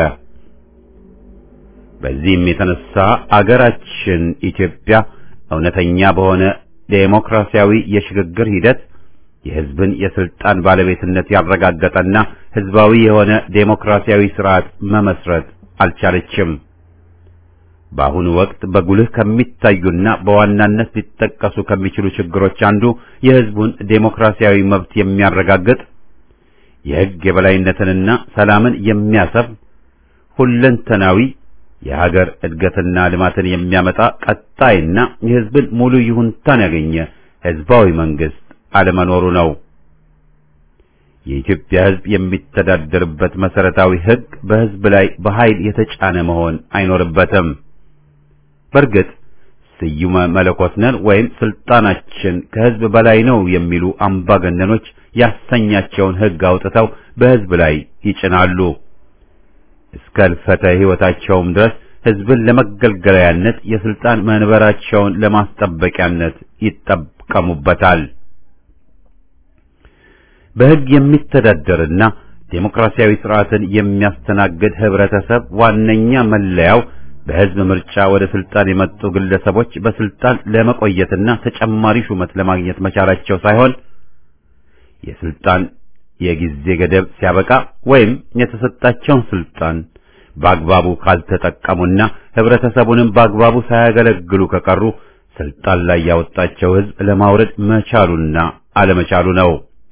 በዚህም የተነሳ አገራችን ኢትዮጵያ እውነተኛ በሆነ ዴሞክራሲያዊ የሽግግር ሂደት የሕዝብን የስልጣን ባለቤትነት ያረጋገጠና ሕዝባዊ የሆነ ዴሞክራሲያዊ ስርዓት መመስረት አልቻለችም። በአሁኑ ወቅት በጉልህ ከሚታዩና በዋናነት ሊጠቀሱ ከሚችሉ ችግሮች አንዱ የሕዝቡን ዴሞክራሲያዊ መብት የሚያረጋግጥ የሕግ የበላይነትንና ሰላምን የሚያሰፍ ሁለንተናዊ የሀገር እድገትና ልማትን የሚያመጣ ቀጣይና የሕዝብን ሙሉ ይሁንታን ያገኘ ሕዝባዊ መንግስት አለመኖሩ ነው። የኢትዮጵያ ሕዝብ የሚተዳደርበት መሰረታዊ ሕግ በሕዝብ ላይ በኃይል የተጫነ መሆን አይኖርበትም። በእርግጥ ስዩመ መለኮት ነን ወይም ስልጣናችን ከሕዝብ በላይ ነው የሚሉ አምባገነኖች ያሰኛቸውን ሕግ አውጥተው በሕዝብ ላይ ይጭናሉ። እስከ እልፈተ ሕይወታቸውም ድረስ ሕዝብን ለመገልገያነት የስልጣን መንበራቸውን ለማስጠበቂያነት ይጠቀሙበታል። በሕግ የሚተዳደርና ዴሞክራሲያዊ ስርዓትን የሚያስተናግድ ህብረተሰብ ዋነኛ መለያው በሕዝብ ምርጫ ወደ ስልጣን የመጡ ግለሰቦች በስልጣን ለመቆየትና ተጨማሪ ሹመት ለማግኘት መቻላቸው ሳይሆን የስልጣን የጊዜ ገደብ ሲያበቃ ወይም የተሰጣቸውን ስልጣን በአግባቡ ካልተጠቀሙና ህብረተሰቡንም በአግባቡ ሳያገለግሉ ከቀሩ ስልጣን ላይ ያወጣቸው ሕዝብ ለማውረድ መቻሉና አለመቻሉ ነው።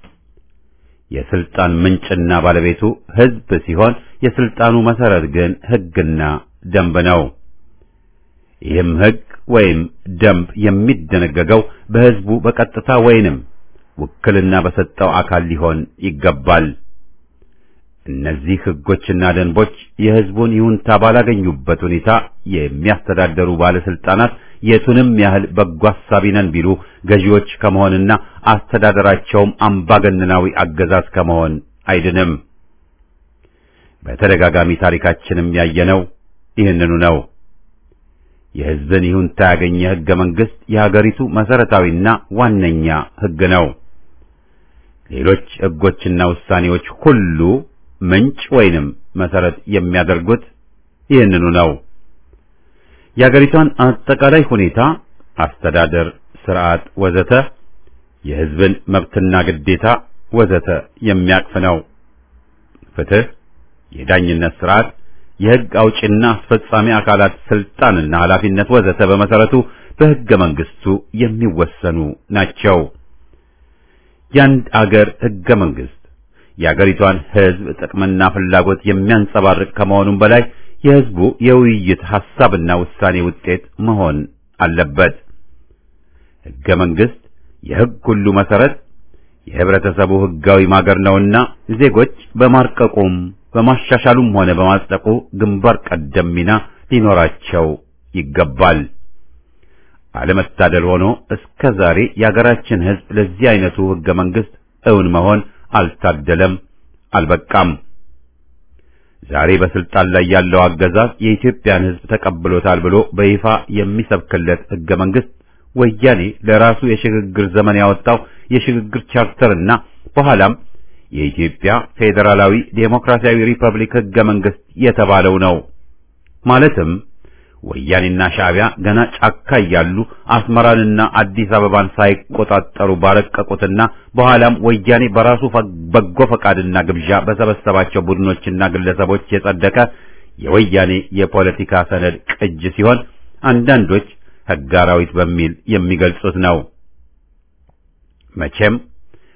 የስልጣን ምንጭና ባለቤቱ ሕዝብ ሲሆን የስልጣኑ መሰረት ግን ሕግና ደንብ ነው። ይህም ሕግ ወይም ደንብ የሚደነገገው በሕዝቡ በቀጥታ ወይንም ውክልና በሰጠው አካል ሊሆን ይገባል። እነዚህ ሕጎችና ደንቦች የሕዝቡን ይሁንታ ባላገኙበት ሁኔታ የሚያስተዳደሩ ባለስልጣናት የቱንም ያህል በጎ አሳቢ ነን ቢሉ ገዢዎች ከመሆንና አስተዳደራቸውም አምባገነናዊ አገዛዝ ከመሆን አይድንም። በተደጋጋሚ ታሪካችንም ያየነው ይህንኑ ነው። የሕዝብን ይሁንታ ያገኘ ሕገ መንግሥት የሀገሪቱ መሰረታዊና ዋነኛ ሕግ ነው። ሌሎች ሕጎችና ውሳኔዎች ሁሉ ምንጭ ወይንም መሰረት የሚያደርጉት ይህንኑ ነው። የሀገሪቷን አጠቃላይ ሁኔታ፣ አስተዳደር፣ ስርዓት ወዘተ የሕዝብን መብትና ግዴታ ወዘተ የሚያቅፍ ነው። ፍትህ፣ የዳኝነት ስርዓት፣ የሕግ አውጪና አስፈጻሚ አካላት ስልጣንና ኃላፊነት ወዘተ በመሰረቱ በሕገ መንግስቱ የሚወሰኑ ናቸው። የአንድ አገር ሕገ መንግስት የአገሪቷን ሕዝብ ጥቅምና ፍላጎት የሚያንጸባርቅ ከመሆኑም በላይ የሕዝቡ የውይይት ሐሳብና ውሳኔ ውጤት መሆን አለበት። ሕገ መንግስት የሕግ ሁሉ መሰረት የህብረተሰቡ ሕጋዊ ማገር ነውና ዜጎች በማርቀቁም በማሻሻሉም ሆነ በማጽደቁ ግንባር ቀደም ሚና ሊኖራቸው ይገባል። አለመታደል ሆኖ እስከ ዛሬ የአገራችን ሕዝብ ለዚህ አይነቱ ሕገ መንግስት እውን መሆን አልታደለም፣ አልበቃም። ዛሬ በስልጣን ላይ ያለው አገዛዝ የኢትዮጵያን ሕዝብ ተቀብሎታል ብሎ በይፋ የሚሰብክለት ሕገ መንግስት ወያኔ ለራሱ የሽግግር ዘመን ያወጣው የሽግግር ቻርተርና በኋላም የኢትዮጵያ ፌዴራላዊ ዴሞክራሲያዊ ሪፐብሊክ ሕገ መንግስት የተባለው ነው። ማለትም ወያኔና ሻዕቢያ ገና ጫካ እያሉ አስመራንና አዲስ አበባን ሳይቆጣጠሩ ባረቀቁትና በኋላም ወያኔ በራሱ በጎ ፈቃድና ግብዣ በሰበሰባቸው ቡድኖችና ግለሰቦች የጸደቀ የወያኔ የፖለቲካ ሰነድ ቅጅ ሲሆን አንዳንዶች ሕገ አራዊት በሚል የሚገልጹት ነው። መቼም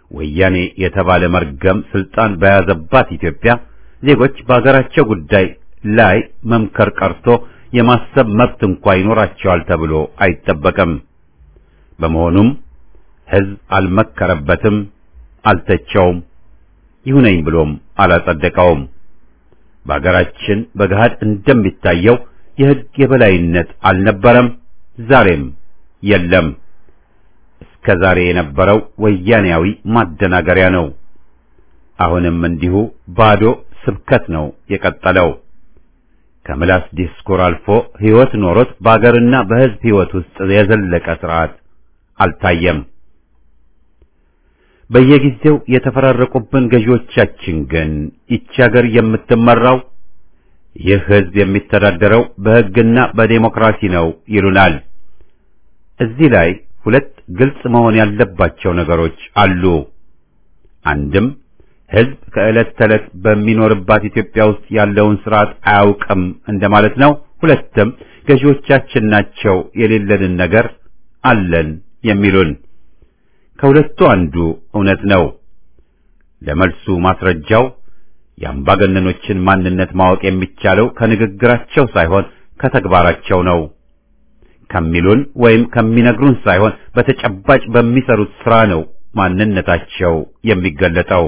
ወያኔ የተባለ መርገም ስልጣን በያዘባት ኢትዮጵያ ዜጎች በአገራቸው ጉዳይ ላይ መምከር ቀርቶ የማሰብ መብት እንኳ ይኖራቸዋል ተብሎ አይጠበቅም። በመሆኑም ሕዝብ አልመከረበትም፣ አልተቸውም፣ ይሁነኝ ብሎም አላጸደቀውም። በአገራችን በገሃድ እንደሚታየው የሕግ የበላይነት አልነበረም፣ ዛሬም የለም። እስከ ዛሬ የነበረው ወያኔያዊ ማደናገሪያ ነው። አሁንም እንዲሁ ባዶ ስብከት ነው የቀጠለው። ከምላስ ዲስኩር አልፎ ሕይወት ኖሮት በአገርና በሕዝብ ሕይወት ውስጥ የዘለቀ ሥርዓት አልታየም። በየጊዜው የተፈራረቁብን ገዢዎቻችን ግን ይቺ አገር የምትመራው ይህ ሕዝብ የሚተዳደረው በሕግና በዴሞክራሲ ነው ይሉናል። እዚህ ላይ ሁለት ግልጽ መሆን ያለባቸው ነገሮች አሉ። አንድም ሕዝብ ከዕለት ተዕለት በሚኖርባት ኢትዮጵያ ውስጥ ያለውን ስርዓት አያውቅም እንደማለት ነው። ሁለትም ገዢዎቻችን ናቸው የሌለንን ነገር አለን የሚሉን። ከሁለቱ አንዱ እውነት ነው። ለመልሱ ማስረጃው የአምባገነኖችን ማንነት ማወቅ የሚቻለው ከንግግራቸው ሳይሆን ከተግባራቸው ነው። ከሚሉን ወይም ከሚነግሩን ሳይሆን በተጨባጭ በሚሰሩት ሥራ ነው ማንነታቸው የሚገለጠው።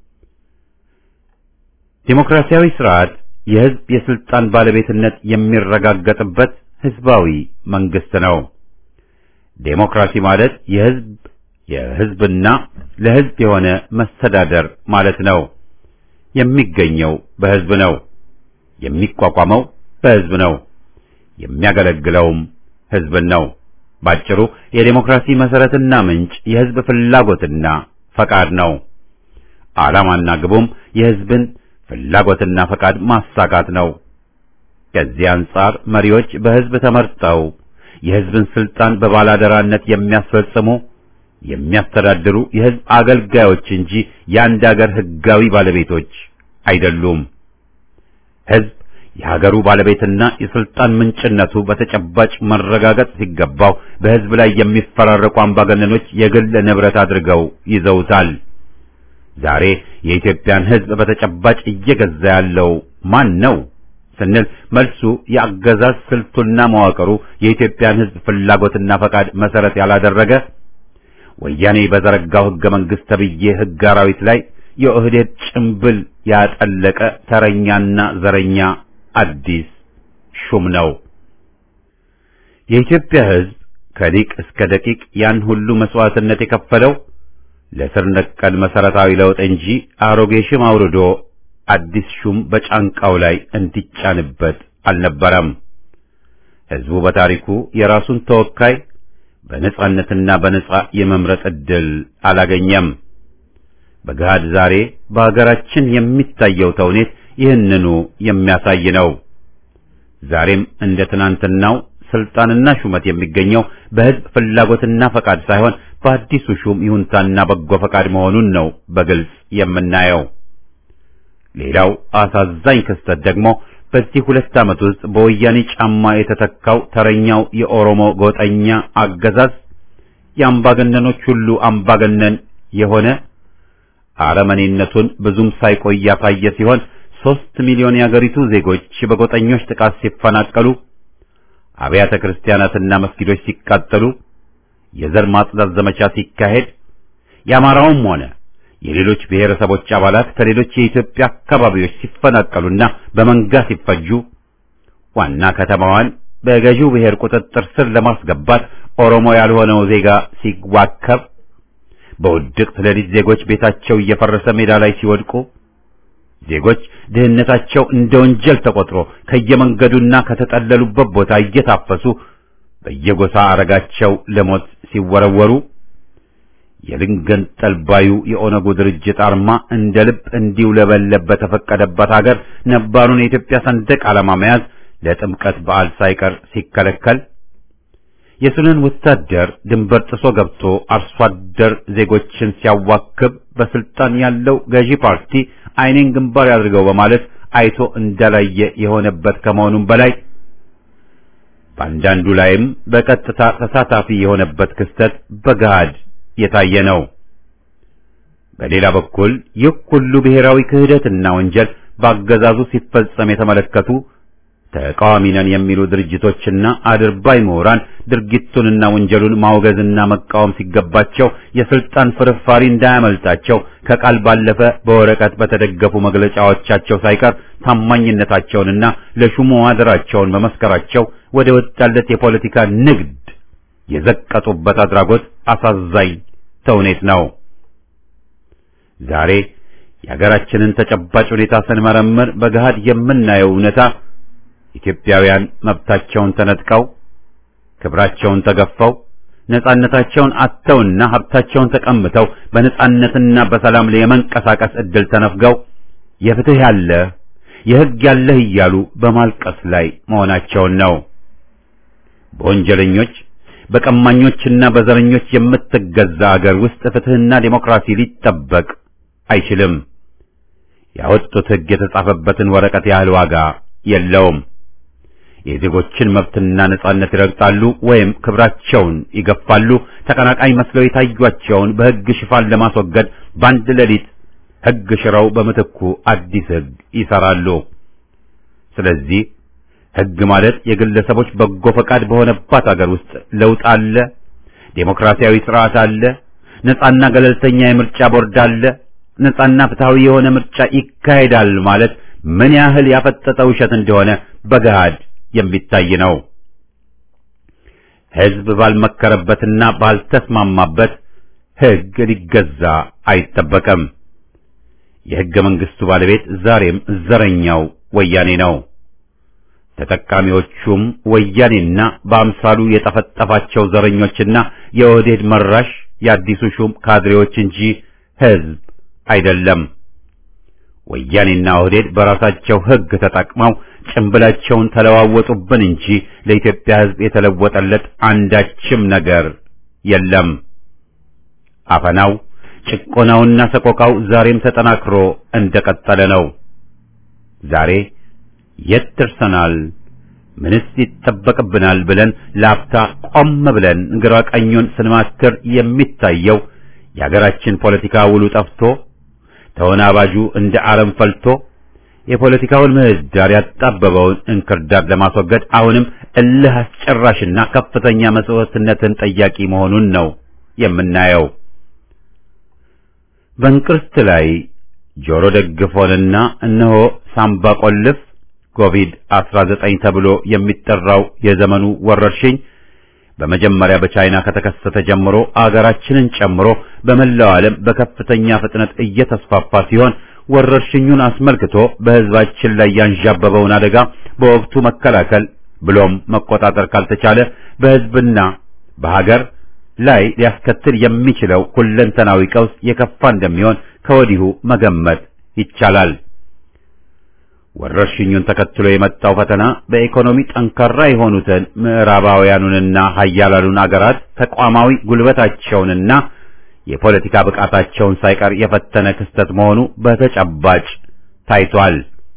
ዴሞክራሲያዊ ስርዓት የሕዝብ የስልጣን ባለቤትነት የሚረጋገጥበት ሕዝባዊ መንግስት ነው። ዴሞክራሲ ማለት የሕዝብ የሕዝብና ለሕዝብ የሆነ መስተዳደር ማለት ነው። የሚገኘው በሕዝብ ነው። የሚቋቋመው በሕዝብ ነው። የሚያገለግለውም ሕዝብን ነው። ባጭሩ የዴሞክራሲ መሰረትና ምንጭ የሕዝብ ፍላጎትና ፈቃድ ነው። ዓላማና ግቡም የሕዝብን ፍላጎትና ፈቃድ ማሳካት ነው። ከዚህ አንጻር መሪዎች በሕዝብ ተመርጠው የሕዝብን ስልጣን በባላደራነት የሚያስፈጽሙ የሚያስተዳድሩ የሕዝብ አገልጋዮች እንጂ የአንድ አገር ሕጋዊ ባለቤቶች አይደሉም። ሕዝብ የሀገሩ ባለቤትና የስልጣን ምንጭነቱ በተጨባጭ መረጋገጥ ሲገባው በሕዝብ ላይ የሚፈራረቁ አምባገነኖች የግል ንብረት አድርገው ይዘውታል። ዛሬ የኢትዮጵያን ሕዝብ በተጨባጭ እየገዛ ያለው ማን ነው ስንል መልሱ የአገዛዝ ስልቱና መዋቅሩ የኢትዮጵያን ሕዝብ ፍላጎትና ፈቃድ መሰረት ያላደረገ ወያኔ በዘረጋው ሕገ መንግሥት ተብዬ ሕግ አራዊት ላይ የኦህዴድ ጭምብል ያጠለቀ ተረኛና ዘረኛ አዲስ ሹም ነው። የኢትዮጵያ ሕዝብ ከሊቅ እስከ ደቂቅ ያን ሁሉ መስዋዕትነት የከፈለው ለስር ነቀል መሰረታዊ ለውጥ እንጂ አሮጌ ሽም አውርዶ አዲስ ሹም በጫንቃው ላይ እንዲጫንበት አልነበረም። ሕዝቡ በታሪኩ የራሱን ተወካይ በነጻነትና በነጻ የመምረጥ ዕድል አላገኘም። በገሃድ ዛሬ በአገራችን የሚታየው ተውኔት ይህንኑ የሚያሳይ ነው። ዛሬም እንደ ትናንትናው ስልጣንና ሹመት የሚገኘው በሕዝብ ፍላጎትና ፈቃድ ሳይሆን በአዲሱ ሹም ይሁንታና በጎ ፈቃድ መሆኑን ነው በግልጽ የምናየው። ሌላው አሳዛኝ ክስተት ደግሞ በዚህ ሁለት ዓመት ውስጥ በወያኔ ጫማ የተተካው ተረኛው የኦሮሞ ጎጠኛ አገዛዝ የአምባገነኖች ሁሉ አምባገነን የሆነ አረመኔነቱን ብዙም ሳይቆይ ያሳየ ሲሆን ሦስት ሚሊዮን የአገሪቱ ዜጎች በጎጠኞች ጥቃት ሲፈናቀሉ፣ አብያተ ክርስቲያናትና መስጊዶች ሲቃጠሉ፣ የዘር ማጽዳት ዘመቻ ሲካሄድ፣ የአማራውም ሆነ የሌሎች ብሔረሰቦች አባላት ከሌሎች የኢትዮጵያ አካባቢዎች ሲፈናቀሉና በመንጋ ሲፈጁ ዋና ከተማዋን በገዢው ብሔር ቁጥጥር ስር ለማስገባት ኦሮሞ ያልሆነው ዜጋ ሲዋከብ፣ በውድቅት ሌሊት ዜጎች ቤታቸው እየፈረሰ ሜዳ ላይ ሲወድቁ፣ ዜጎች ድህነታቸው እንደ ወንጀል ተቆጥሮ ከየመንገዱና ከተጠለሉበት ቦታ እየታፈሱ በየጎሳ አረጋቸው ለሞት ሲወረወሩ የልንገንጠል ባዩ የኦነጉ ድርጅት አርማ እንደ ልብ እንዲውለበለብ በተፈቀደበት ሀገር ነባሩን የኢትዮጵያ ሰንደቅ ዓላማ መያዝ ለጥምቀት በዓል ሳይቀር ሲከለከል የሱንን ወታደር ድንበር ጥሶ ገብቶ አርሶ አደር ዜጎችን ሲያዋክብ በስልጣን ያለው ገዢ ፓርቲ ዓይኔን ግንባር ያድርገው በማለት አይቶ እንዳላየ የሆነበት ከመሆኑም በላይ በአንዳንዱ ላይም በቀጥታ ተሳታፊ የሆነበት ክስተት በገሃድ የታየ ነው። በሌላ በኩል ይህ ሁሉ ብሔራዊ ክህደትና ወንጀል በአገዛዙ ሲፈጸም የተመለከቱ ተቃዋሚ ነን የሚሉ ድርጅቶችና አድርባይ ምሁራን ድርጊቱንና ወንጀሉን ማውገዝና መቃወም ሲገባቸው የስልጣን ፍርፋሪ እንዳያመልጣቸው ከቃል ባለፈ በወረቀት በተደገፉ መግለጫዎቻቸው ሳይቀር ታማኝነታቸውንና ለሹሙ አደራቸውን በመስከራቸው ወደ ወጣለት የፖለቲካ ንግድ የዘቀጡበት አድራጎት አሳዛኝ ተውኔት ነው። ዛሬ የሀገራችንን ተጨባጭ ሁኔታ ስንመረምር በገሃድ የምናየው እውነታ ኢትዮጵያውያን መብታቸውን ተነጥቀው ክብራቸውን ተገፈው ነጻነታቸውን አጥተውና ሀብታቸውን ተቀምተው በነጻነትና በሰላም የመንቀሳቀስ ዕድል ተነፍገው የፍትህ ያለ የሕግ ያለህ እያሉ በማልቀስ ላይ መሆናቸውን ነው። በወንጀለኞች በቀማኞችና በዘረኞች የምትገዛ አገር ውስጥ ፍትህና ዴሞክራሲ ሊጠበቅ አይችልም። ያወጡት ሕግ የተጻፈበትን ወረቀት ያህል ዋጋ የለውም። የዜጎችን መብትና ነጻነት ይረግጣሉ ወይም ክብራቸውን ይገፋሉ። ተቀናቃኝ መስለው የታዩቸውን በሕግ ሽፋን ለማስወገድ በአንድ ሌሊት ሕግ ሽረው በምትኩ አዲስ ሕግ ይሰራሉ። ስለዚህ ሕግ ማለት የግለሰቦች በጎ ፈቃድ በሆነባት አገር ውስጥ ለውጥ አለ፣ ዴሞክራሲያዊ ስርዓት አለ፣ ነጻና ገለልተኛ የምርጫ ቦርድ አለ፣ ነጻና ፍትሃዊ የሆነ ምርጫ ይካሄዳል ማለት ምን ያህል ያፈጠጠ ውሸት እንደሆነ በገሃድ የሚታይ ነው። ሕዝብ ባልመከረበትና ባልተስማማበት ሕግ ሊገዛ አይጠበቅም። የሕገ መንግሥቱ ባለቤት ዛሬም ዘረኛው ወያኔ ነው። ተጠቃሚዎቹም ወያኔና በአምሳሉ የጠፈጠፋቸው ዘረኞችና የኦህዴድ መራሽ የአዲሱ ሹም ካድሬዎች እንጂ ሕዝብ አይደለም። ወያኔና ኦህዴድ በራሳቸው ሕግ ተጠቅመው ጭንብላቸውን ተለዋወጡብን እንጂ ለኢትዮጵያ ሕዝብ የተለወጠለት አንዳችም ነገር የለም። አፈናው፣ ጭቆናውና ሰቆቃው ዛሬም ተጠናክሮ እንደቀጠለ ነው። ዛሬ የት ደርሰናል? ምንስ ይጠበቅብናል? ብለን ላፍታ ቆም ብለን ግራ ቀኙን ስንማትር የሚታየው የሀገራችን ፖለቲካ ውሉ ጠፍቶ ተወናባጁ እንደ አረም ፈልቶ የፖለቲካውን ምህዳር ያጣበበውን እንክርዳድ ለማስወገድ አሁንም እልህ አስጨራሽና ከፍተኛ መስዋዕትነትን ጠያቂ መሆኑን ነው የምናየው። በእንቅርት ላይ ጆሮ ደግፎንና እነሆ ሳምባ ቆልፍ ኮቪድ-19 ተብሎ የሚጠራው የዘመኑ ወረርሽኝ በመጀመሪያ በቻይና ከተከሰተ ጀምሮ አገራችንን ጨምሮ በመላው ዓለም በከፍተኛ ፍጥነት እየተስፋፋ ሲሆን ወረርሽኙን አስመልክቶ በሕዝባችን ላይ ያንዣበበውን አደጋ በወቅቱ መከላከል ብሎም መቆጣጠር ካልተቻለ በሕዝብና በሀገር ላይ ሊያስከትል የሚችለው ሁለንተናዊ ቀውስ የከፋ እንደሚሆን ከወዲሁ መገመት ይቻላል። ወረርሽኙን ተከትሎ የመጣው ፈተና በኢኮኖሚ ጠንካራ የሆኑትን ምዕራባውያኑንና ሀያላኑን አገራት ተቋማዊ ጉልበታቸውንና የፖለቲካ ብቃታቸውን ሳይቀር የፈተነ ክስተት መሆኑ በተጨባጭ ታይቷል።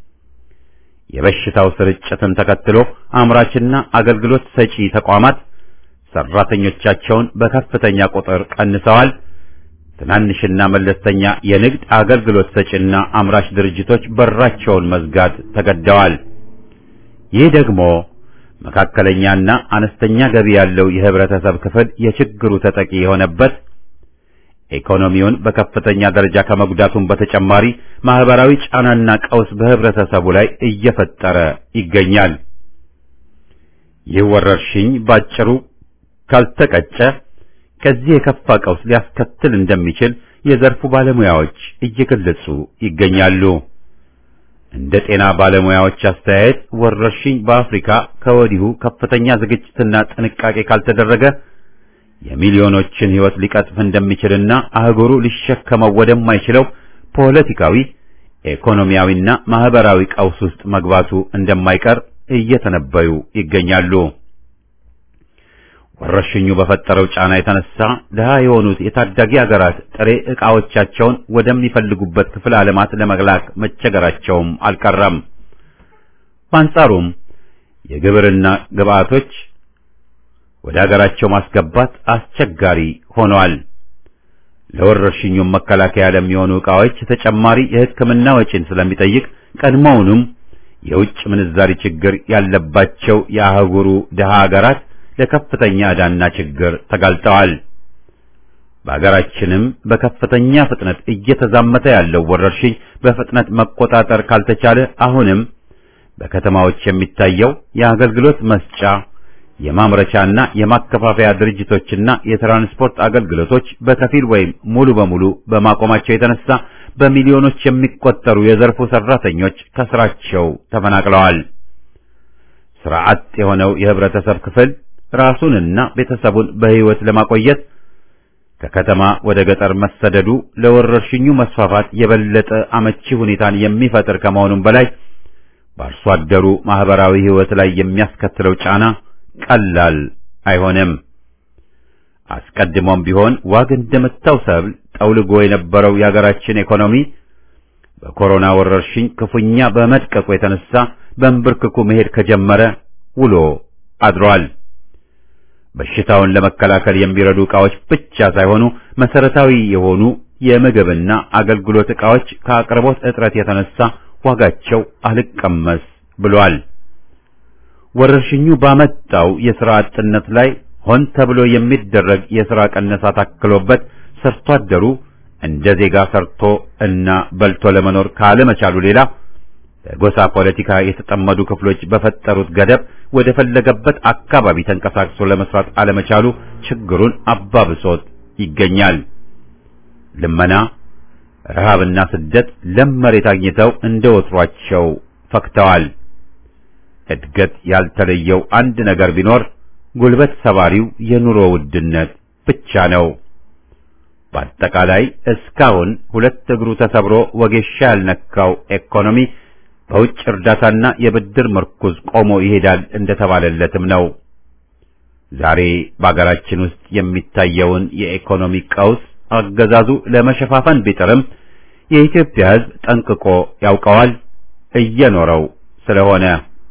የበሽታው ስርጭትን ተከትሎ አምራችና አገልግሎት ሰጪ ተቋማት ሰራተኞቻቸውን በከፍተኛ ቁጥር ቀንሰዋል። ትናንሽና መለስተኛ የንግድ አገልግሎት ሰጪና አምራች ድርጅቶች በራቸውን መዝጋት ተገደዋል። ይህ ደግሞ መካከለኛና አነስተኛ ገቢ ያለው የህብረተሰብ ክፍል የችግሩ ተጠቂ የሆነበት ኢኮኖሚውን በከፍተኛ ደረጃ ከመጉዳቱም በተጨማሪ ማህበራዊ ጫናና ቀውስ በህብረተሰቡ ላይ እየፈጠረ ይገኛል። ይህ ወረርሽኝ ባጭሩ ካልተቀጨ ከዚህ የከፋ ቀውስ ሊያስከትል እንደሚችል የዘርፉ ባለሙያዎች እየገለጹ ይገኛሉ። እንደ ጤና ባለሙያዎች አስተያየት ወረርሽኝ በአፍሪካ ከወዲሁ ከፍተኛ ዝግጅትና ጥንቃቄ ካልተደረገ የሚሊዮኖችን ሕይወት ሊቀጥፍ እንደሚችልና አህጉሩ ሊሸከመው ወደማይችለው ፖለቲካዊ፣ ኢኮኖሚያዊና ማህበራዊ ቀውስ ውስጥ መግባቱ እንደማይቀር እየተነበዩ ይገኛሉ። ወረርሽኙ በፈጠረው ጫና የተነሳ ድሃ የሆኑት የታዳጊ አገራት ጥሬ ዕቃዎቻቸውን ወደሚፈልጉበት ክፍለ ዓለማት ለመላክ መቸገራቸውም አልቀረም። በአንጻሩም የግብርና ግብዓቶች ወደ አገራቸው ማስገባት አስቸጋሪ ሆኗል። ለወረርሽኙም መከላከያ ለሚሆኑ ዕቃዎች ተጨማሪ የሕክምና ወጪን ስለሚጠይቅ ቀድሞውንም የውጭ ምንዛሪ ችግር ያለባቸው የአህጉሩ ድሃ ሀገራት ለከፍተኛ ዕዳና ችግር ተጋልጠዋል። በሀገራችንም በከፍተኛ ፍጥነት እየተዛመተ ያለው ወረርሽኝ በፍጥነት መቆጣጠር ካልተቻለ አሁንም በከተማዎች የሚታየው የአገልግሎት መስጫ የማምረቻና የማከፋፈያ ድርጅቶችና የትራንስፖርት አገልግሎቶች በከፊል ወይም ሙሉ በሙሉ በማቆማቸው የተነሳ በሚሊዮኖች የሚቆጠሩ የዘርፉ ሰራተኞች ከስራቸው ተፈናቅለዋል። ስራ አጥ የሆነው የህብረተሰብ ክፍል ራሱንና ቤተሰቡን በህይወት ለማቆየት ከከተማ ወደ ገጠር መሰደዱ ለወረርሽኙ መስፋፋት የበለጠ አመቺ ሁኔታን የሚፈጥር ከመሆኑም በላይ በአርሶ አደሩ ማህበራዊ ህይወት ላይ የሚያስከትለው ጫና ቀላል አይሆንም። አስቀድሞም ቢሆን ዋግ እንደመታው ሰብል ጠውልጎ የነበረው የሀገራችን ኢኮኖሚ በኮሮና ወረርሽኝ ክፉኛ በመድቀቁ የተነሳ በእንብርክኩ መሄድ ከጀመረ ውሎ አድሯል። በሽታውን ለመከላከል የሚረዱ ዕቃዎች ብቻ ሳይሆኑ መሰረታዊ የሆኑ የምግብና አገልግሎት ዕቃዎች ከአቅርቦት እጥረት የተነሳ ዋጋቸው አልቀመስ ብሏል። ወረርሽኙ ባመጣው የሥራ አጥነት ላይ ሆን ተብሎ የሚደረግ የሥራ ቀነሳ ታክሎበት ሰርቶ አደሩ እንደ ዜጋ ሰርቶ እና በልቶ ለመኖር ካለመቻሉ ሌላ በጎሳ ፖለቲካ የተጠመዱ ክፍሎች በፈጠሩት ገደብ ወደ ፈለገበት አካባቢ ተንቀሳቅሶ ለመስራት አለመቻሉ ችግሩን አባብሶት ይገኛል። ልመና፣ ረሃብና ስደት ለም መሬት አግኝተው እንደ ወትሯቸው ፈክተዋል። እድገት ያልተለየው አንድ ነገር ቢኖር ጉልበት ሰባሪው የኑሮ ውድነት ብቻ ነው። በአጠቃላይ እስካሁን ሁለት እግሩ ተሰብሮ ወጌሻ ያልነካው ኢኮኖሚ በውጭ እርዳታና የብድር ምርኩዝ ቆሞ ይሄዳል እንደተባለለትም ነው። ዛሬ በአገራችን ውስጥ የሚታየውን የኢኮኖሚ ቀውስ አገዛዙ ለመሸፋፈን ቢጥርም የኢትዮጵያ ሕዝብ ጠንቅቆ ያውቀዋል፣ እየኖረው ስለሆነ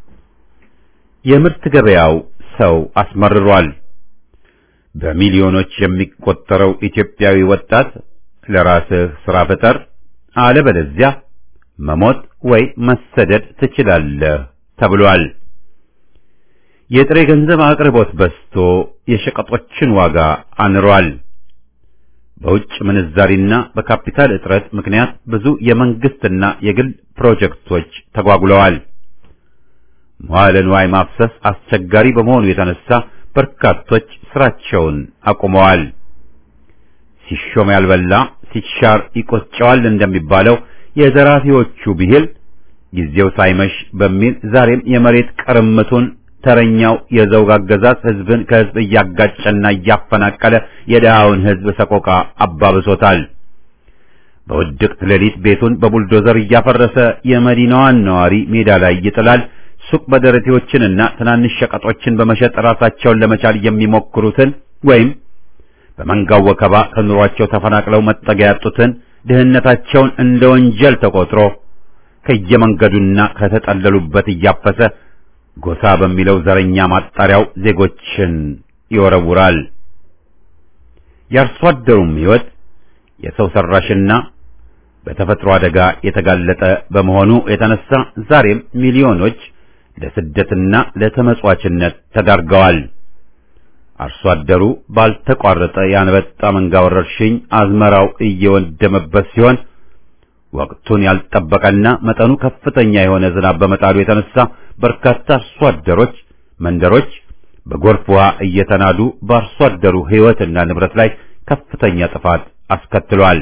የምርት ገበያው ሰው አስመርሯል። በሚሊዮኖች የሚቆጠረው ኢትዮጵያዊ ወጣት ለራስህ ስራ ፍጠር፣ አለበለዚያ መሞት ወይ መሰደድ ትችላለህ ተብሏል። የጥሬ ገንዘብ አቅርቦት በዝቶ የሸቀጦችን ዋጋ አንሯል። በውጭ ምንዛሪና በካፒታል እጥረት ምክንያት ብዙ የመንግስትና የግል ፕሮጀክቶች ተጓጉለዋል። መዋዕለ ንዋይ ማፍሰስ አስቸጋሪ በመሆኑ የተነሳ በርካቶች ስራቸውን አቁመዋል። ሲሾም ያልበላ ሲሻር ይቆጨዋል እንደሚባለው የዘራፊዎቹ ብሂል ጊዜው ሳይመሽ በሚል ዛሬም የመሬት ቅርምቱን ተረኛው የዘውግ አገዛዝ ህዝብን ከህዝብ እያጋጨና እያፈናቀለ የድሃውን ህዝብ ሰቆቃ አባብሶታል። በውድቅት ሌሊት ቤቱን በቡልዶዘር እያፈረሰ የመዲናዋን ነዋሪ ሜዳ ላይ ይጥላል። ሱቅ በደረቴዎችንና ትናንሽ ሸቀጦችን በመሸጥ ራሳቸውን ለመቻል የሚሞክሩትን ወይም በመንጋው ወከባ ከኑሯቸው ተፈናቅለው መጠጊያ ያጡትን ድህነታቸውን እንደ ወንጀል ተቆጥሮ ከየመንገዱና ከተጠለሉበት እያፈሰ ጎሳ በሚለው ዘረኛ ማጣሪያው ዜጎችን ይወረውራል። የአርሶ አደሩም ሕይወት የሰው ሰራሽና በተፈጥሮ አደጋ የተጋለጠ በመሆኑ የተነሳ ዛሬም ሚሊዮኖች ለስደትና ለተመጽዋችነት ተዳርገዋል። አርሶ አደሩ ባልተቋረጠ የአንበጣ መንጋ ወረርሽኝ አዝመራው እየወደመበት ሲሆን ወቅቱን ያልጠበቀና መጠኑ ከፍተኛ የሆነ ዝናብ በመጣሉ የተነሳ በርካታ አርሶ አደሮች መንደሮች በጎርፍ ውሃ እየተናዱ በአርሶ አደሩ ሕይወትና ንብረት ላይ ከፍተኛ ጥፋት አስከትሏል።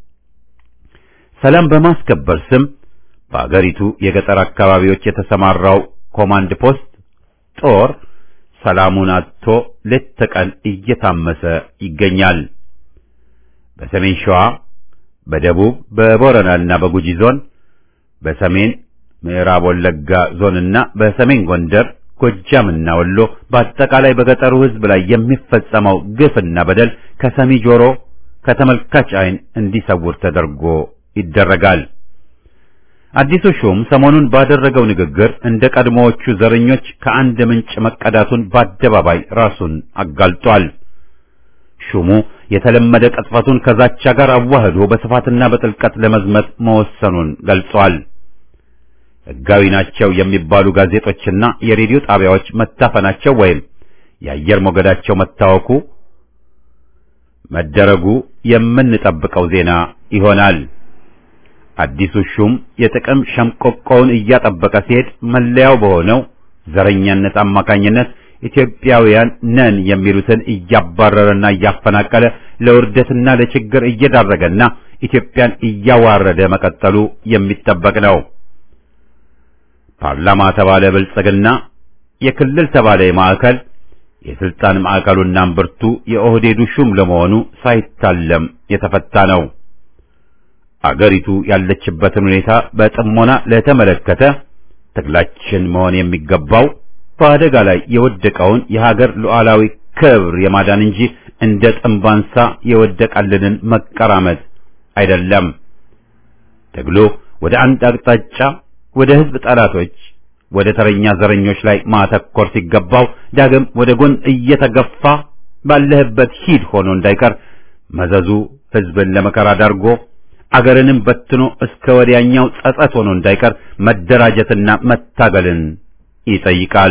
ሰላም በማስከበር ስም በአገሪቱ የገጠር አካባቢዎች የተሰማራው ኮማንድ ፖስት ጦር ሰላሙን አጥቶ ሌት ተቀን እየታመሰ ይገኛል። በሰሜን ሸዋ፣ በደቡብ በቦረናና በጉጂ ዞን፣ በሰሜን ምዕራብ ወለጋ ዞንና በሰሜን ጎንደር፣ ጎጃምና ወሎ በአጠቃላይ በገጠሩ ሕዝብ ላይ የሚፈጸመው ግፍና በደል ከሰሚ ጆሮ ከተመልካች ዓይን እንዲሰውር ተደርጎ ይደረጋል። አዲሱ ሹም ሰሞኑን ባደረገው ንግግር እንደ ቀድሞዎቹ ዘረኞች ከአንድ ምንጭ መቀዳቱን በአደባባይ ራሱን አጋልጧል። ሹሙ የተለመደ ቅጥፈቱን ከዛቻ ጋር አዋህዶ በስፋትና በጥልቀት ለመዝመት መወሰኑን ገልጿል። ሕጋዊ ናቸው የሚባሉ ጋዜጦችና የሬዲዮ ጣቢያዎች መታፈናቸው ወይም የአየር ሞገዳቸው መታወኩ መደረጉ የምንጠብቀው ዜና ይሆናል። አዲሱ ሹም የጥቅም ሸምቆቆውን እያጠበቀ ሲሄድ መለያው በሆነው ዘረኛነት አማካኝነት ኢትዮጵያውያን ነን የሚሉትን እያባረረና እያፈናቀለ ለውርደትና ለችግር እየዳረገና ኢትዮጵያን እያዋረደ መቀጠሉ የሚጠበቅ ነው። ፓርላማ ተባለ ብልጽግና፣ የክልል ተባለ የማዕከል የስልጣን ማዕከሉና እምብርቱ የኦህዴዱ ሹም ለመሆኑ ሳይታለም የተፈታ ነው። አገሪቱ ያለችበትን ሁኔታ በጥሞና ለተመለከተ ትግላችን መሆን የሚገባው በአደጋ ላይ የወደቀውን የሀገር ሉዓላዊ ክብር የማዳን እንጂ እንደ ጥንባንሳ የወደቀልንን መቀራመት አይደለም። ትግሉ ወደ አንድ አቅጣጫ ወደ ሕዝብ ጠላቶች፣ ወደ ተረኛ ዘረኞች ላይ ማተኮር ሲገባው ዳግም ወደ ጎን እየተገፋ ባለህበት ሂድ ሆኖ እንዳይቀር መዘዙ ሕዝብን ለመከራ ዳርጎ አገርንም በትኖ እስከ ወዲያኛው ጸጸት ሆኖ እንዳይቀር መደራጀትና መታገልን ይጠይቃል።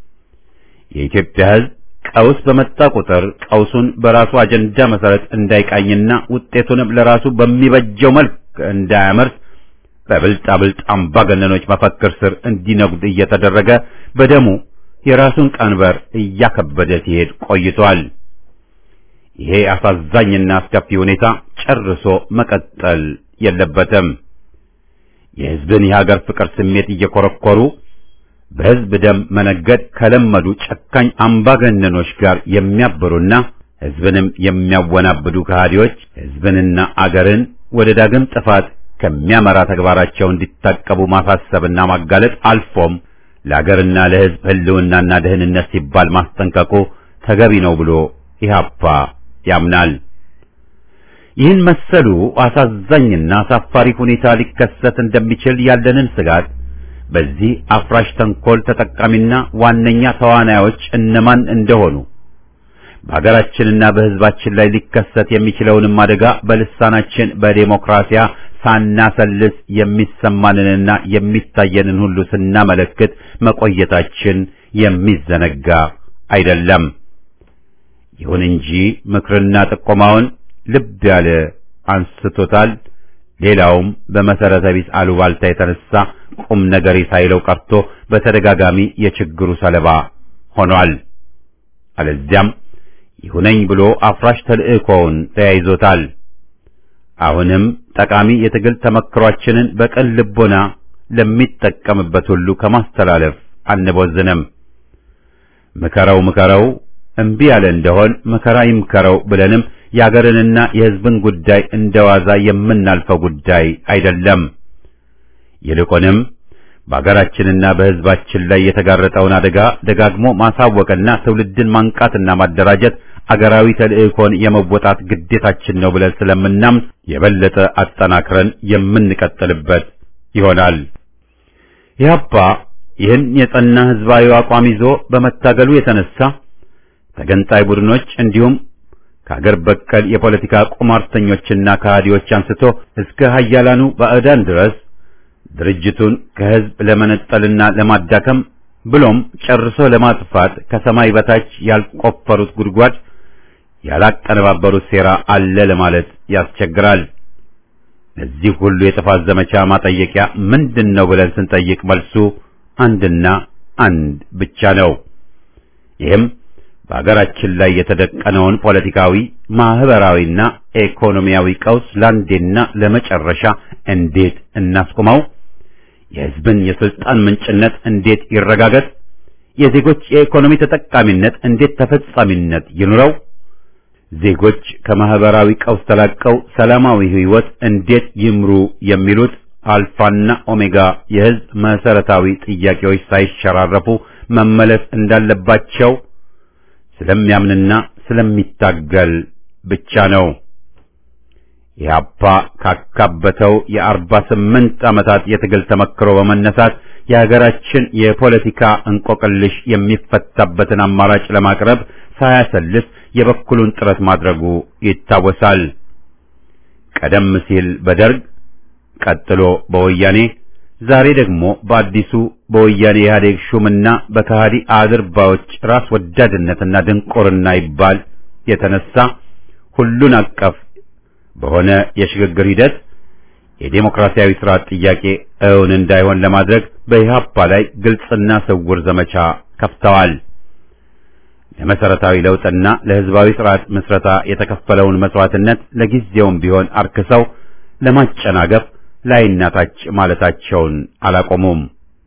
የኢትዮጵያ ሕዝብ ቀውስ በመጣ ቁጥር ቀውሱን በራሱ አጀንዳ መሰረት እንዳይቃኝና ውጤቱንም ለራሱ በሚበጀው መልክ እንዳያመርት በብልጣብልጥ አምባገነኖች መፈክር ስር እንዲነጉድ እየተደረገ በደሙ የራሱን ቀንበር እያከበደ ሲሄድ ቆይቷል። ይሄ አሳዛኝና አስከፊ ሁኔታ ጨርሶ መቀጠል የለበትም። የሕዝብን የሀገር ፍቅር ስሜት እየኮረኮሩ በሕዝብ ደም መነገድ ከለመዱ ጨካኝ አምባገነኖች ጋር የሚያብሩና ሕዝብንም የሚያወናብዱ ከሃዲዎች ሕዝብንና አገርን ወደ ዳግም ጥፋት ከሚያመራ ተግባራቸው እንዲታቀቡ ማሳሰብና ማጋለጥ አልፎም ለአገርና ለሕዝብ ሕልውናና ደህንነት ሲባል ማስጠንቀቁ ተገቢ ነው ብሎ ኢህአፓ ያምናል። ይህን መሰሉ አሳዛኝና አሳፋሪ ሁኔታ ሊከሰት እንደሚችል ያለንን ስጋት በዚህ አፍራሽ ተንኮል ተጠቃሚና ዋነኛ ተዋናዮች እነማን እንደሆኑ በሀገራችንና በሕዝባችን ላይ ሊከሰት የሚችለውንም አደጋ በልሳናችን በዴሞክራሲያ ሳናሰልስ የሚሰማንንና የሚታየንን ሁሉ ስናመለክት መቆየታችን የሚዘነጋ አይደለም። ይሁን እንጂ ምክርና ጥቆማውን ልብ ያለ አንስቶታል። ሌላውም በመሰረተ ቢስ አሉባልታ የተነሳ ቁም ነገሬ ሳይለው ቀርቶ በተደጋጋሚ የችግሩ ሰለባ ሆኗል። አለዚያም ይሁነኝ ብሎ አፍራሽ ተልእኮውን ተያይዞታል። አሁንም ጠቃሚ የትግል ተመክሯችንን በቅን ልቦና ለሚጠቀምበት ሁሉ ከማስተላለፍ አንቦዝንም። ምከረው ምከረው እምቢ ያለ እንደሆን መከራ ይምከረው ብለንም የአገርንና የሕዝብን ጉዳይ እንደዋዛ የምናልፈው ጉዳይ አይደለም። ይልቁንም በአገራችንና በሕዝባችን ላይ የተጋረጠውን አደጋ ደጋግሞ ማሳወቅና ትውልድን ማንቃትና ማደራጀት አገራዊ ተልእኮን የመወጣት ግዴታችን ነው ብለን ስለምናምን የበለጠ አጠናክረን የምንቀጥልበት ይሆናል። ኢህአፓ ይህን የጸና ሕዝባዊ አቋም ይዞ በመታገሉ የተነሳ ተገንጣይ ቡድኖች እንዲሁም ከአገር በቀል የፖለቲካ ቁማርተኞችና ከሃዲዎች አንስቶ እስከ ሀያላኑ ባዕዳን ድረስ ድርጅቱን ከሕዝብ ለመነጠልና ለማዳከም ብሎም ጨርሶ ለማጥፋት ከሰማይ በታች ያልቆፈሩት ጉድጓድ ያላቀነባበሩት ሴራ አለ ለማለት ያስቸግራል። ለዚህ ሁሉ የጥፋት ዘመቻ ማጠየቂያ ምንድን ነው ብለን ስንጠይቅ መልሱ አንድና አንድ ብቻ ነው። ይህም በአገራችን ላይ የተደቀነውን ፖለቲካዊ፣ ማህበራዊና ኢኮኖሚያዊ ቀውስ ለአንዴና ለመጨረሻ እንዴት እናስቆመው? የሕዝብን የስልጣን ምንጭነት እንዴት ይረጋገጥ? የዜጎች የኢኮኖሚ ተጠቃሚነት እንዴት ተፈጻሚነት ይኑረው? ዜጎች ከማህበራዊ ቀውስ ተላቀው ሰላማዊ ሕይወት እንዴት ይምሩ? የሚሉት አልፋና ኦሜጋ የሕዝብ መሰረታዊ ጥያቄዎች ሳይሸራረፉ መመለስ እንዳለባቸው ስለሚያምንና ስለሚታገል ብቻ ነው። ኢህአፓ ካካበተው የአርባ ስምንት ዓመታት የትግል ተመክሮ በመነሳት የሀገራችን የፖለቲካ እንቆቅልሽ የሚፈታበትን አማራጭ ለማቅረብ ሳያሰልስ የበኩሉን ጥረት ማድረጉ ይታወሳል። ቀደም ሲል በደርግ ቀጥሎ በወያኔ ዛሬ ደግሞ በአዲሱ በወያኔ ኢህአዴግ ሹምና በከሃዲ አድርባዎች ራስ ወዳድነትና ድንቁርና ይባል የተነሳ ሁሉን አቀፍ በሆነ የሽግግር ሂደት የዴሞክራሲያዊ ስርዓት ጥያቄ እውን እንዳይሆን ለማድረግ በኢህአፓ ላይ ግልጽና ስውር ዘመቻ ከፍተዋል። ለመሰረታዊ ለውጥና ለህዝባዊ ስርዓት ምስረታ የተከፈለውን መስዋዕትነት ለጊዜውም ቢሆን አርክሰው ለማጨናገፍ ላይና ታች ማለታቸውን አላቆሙም።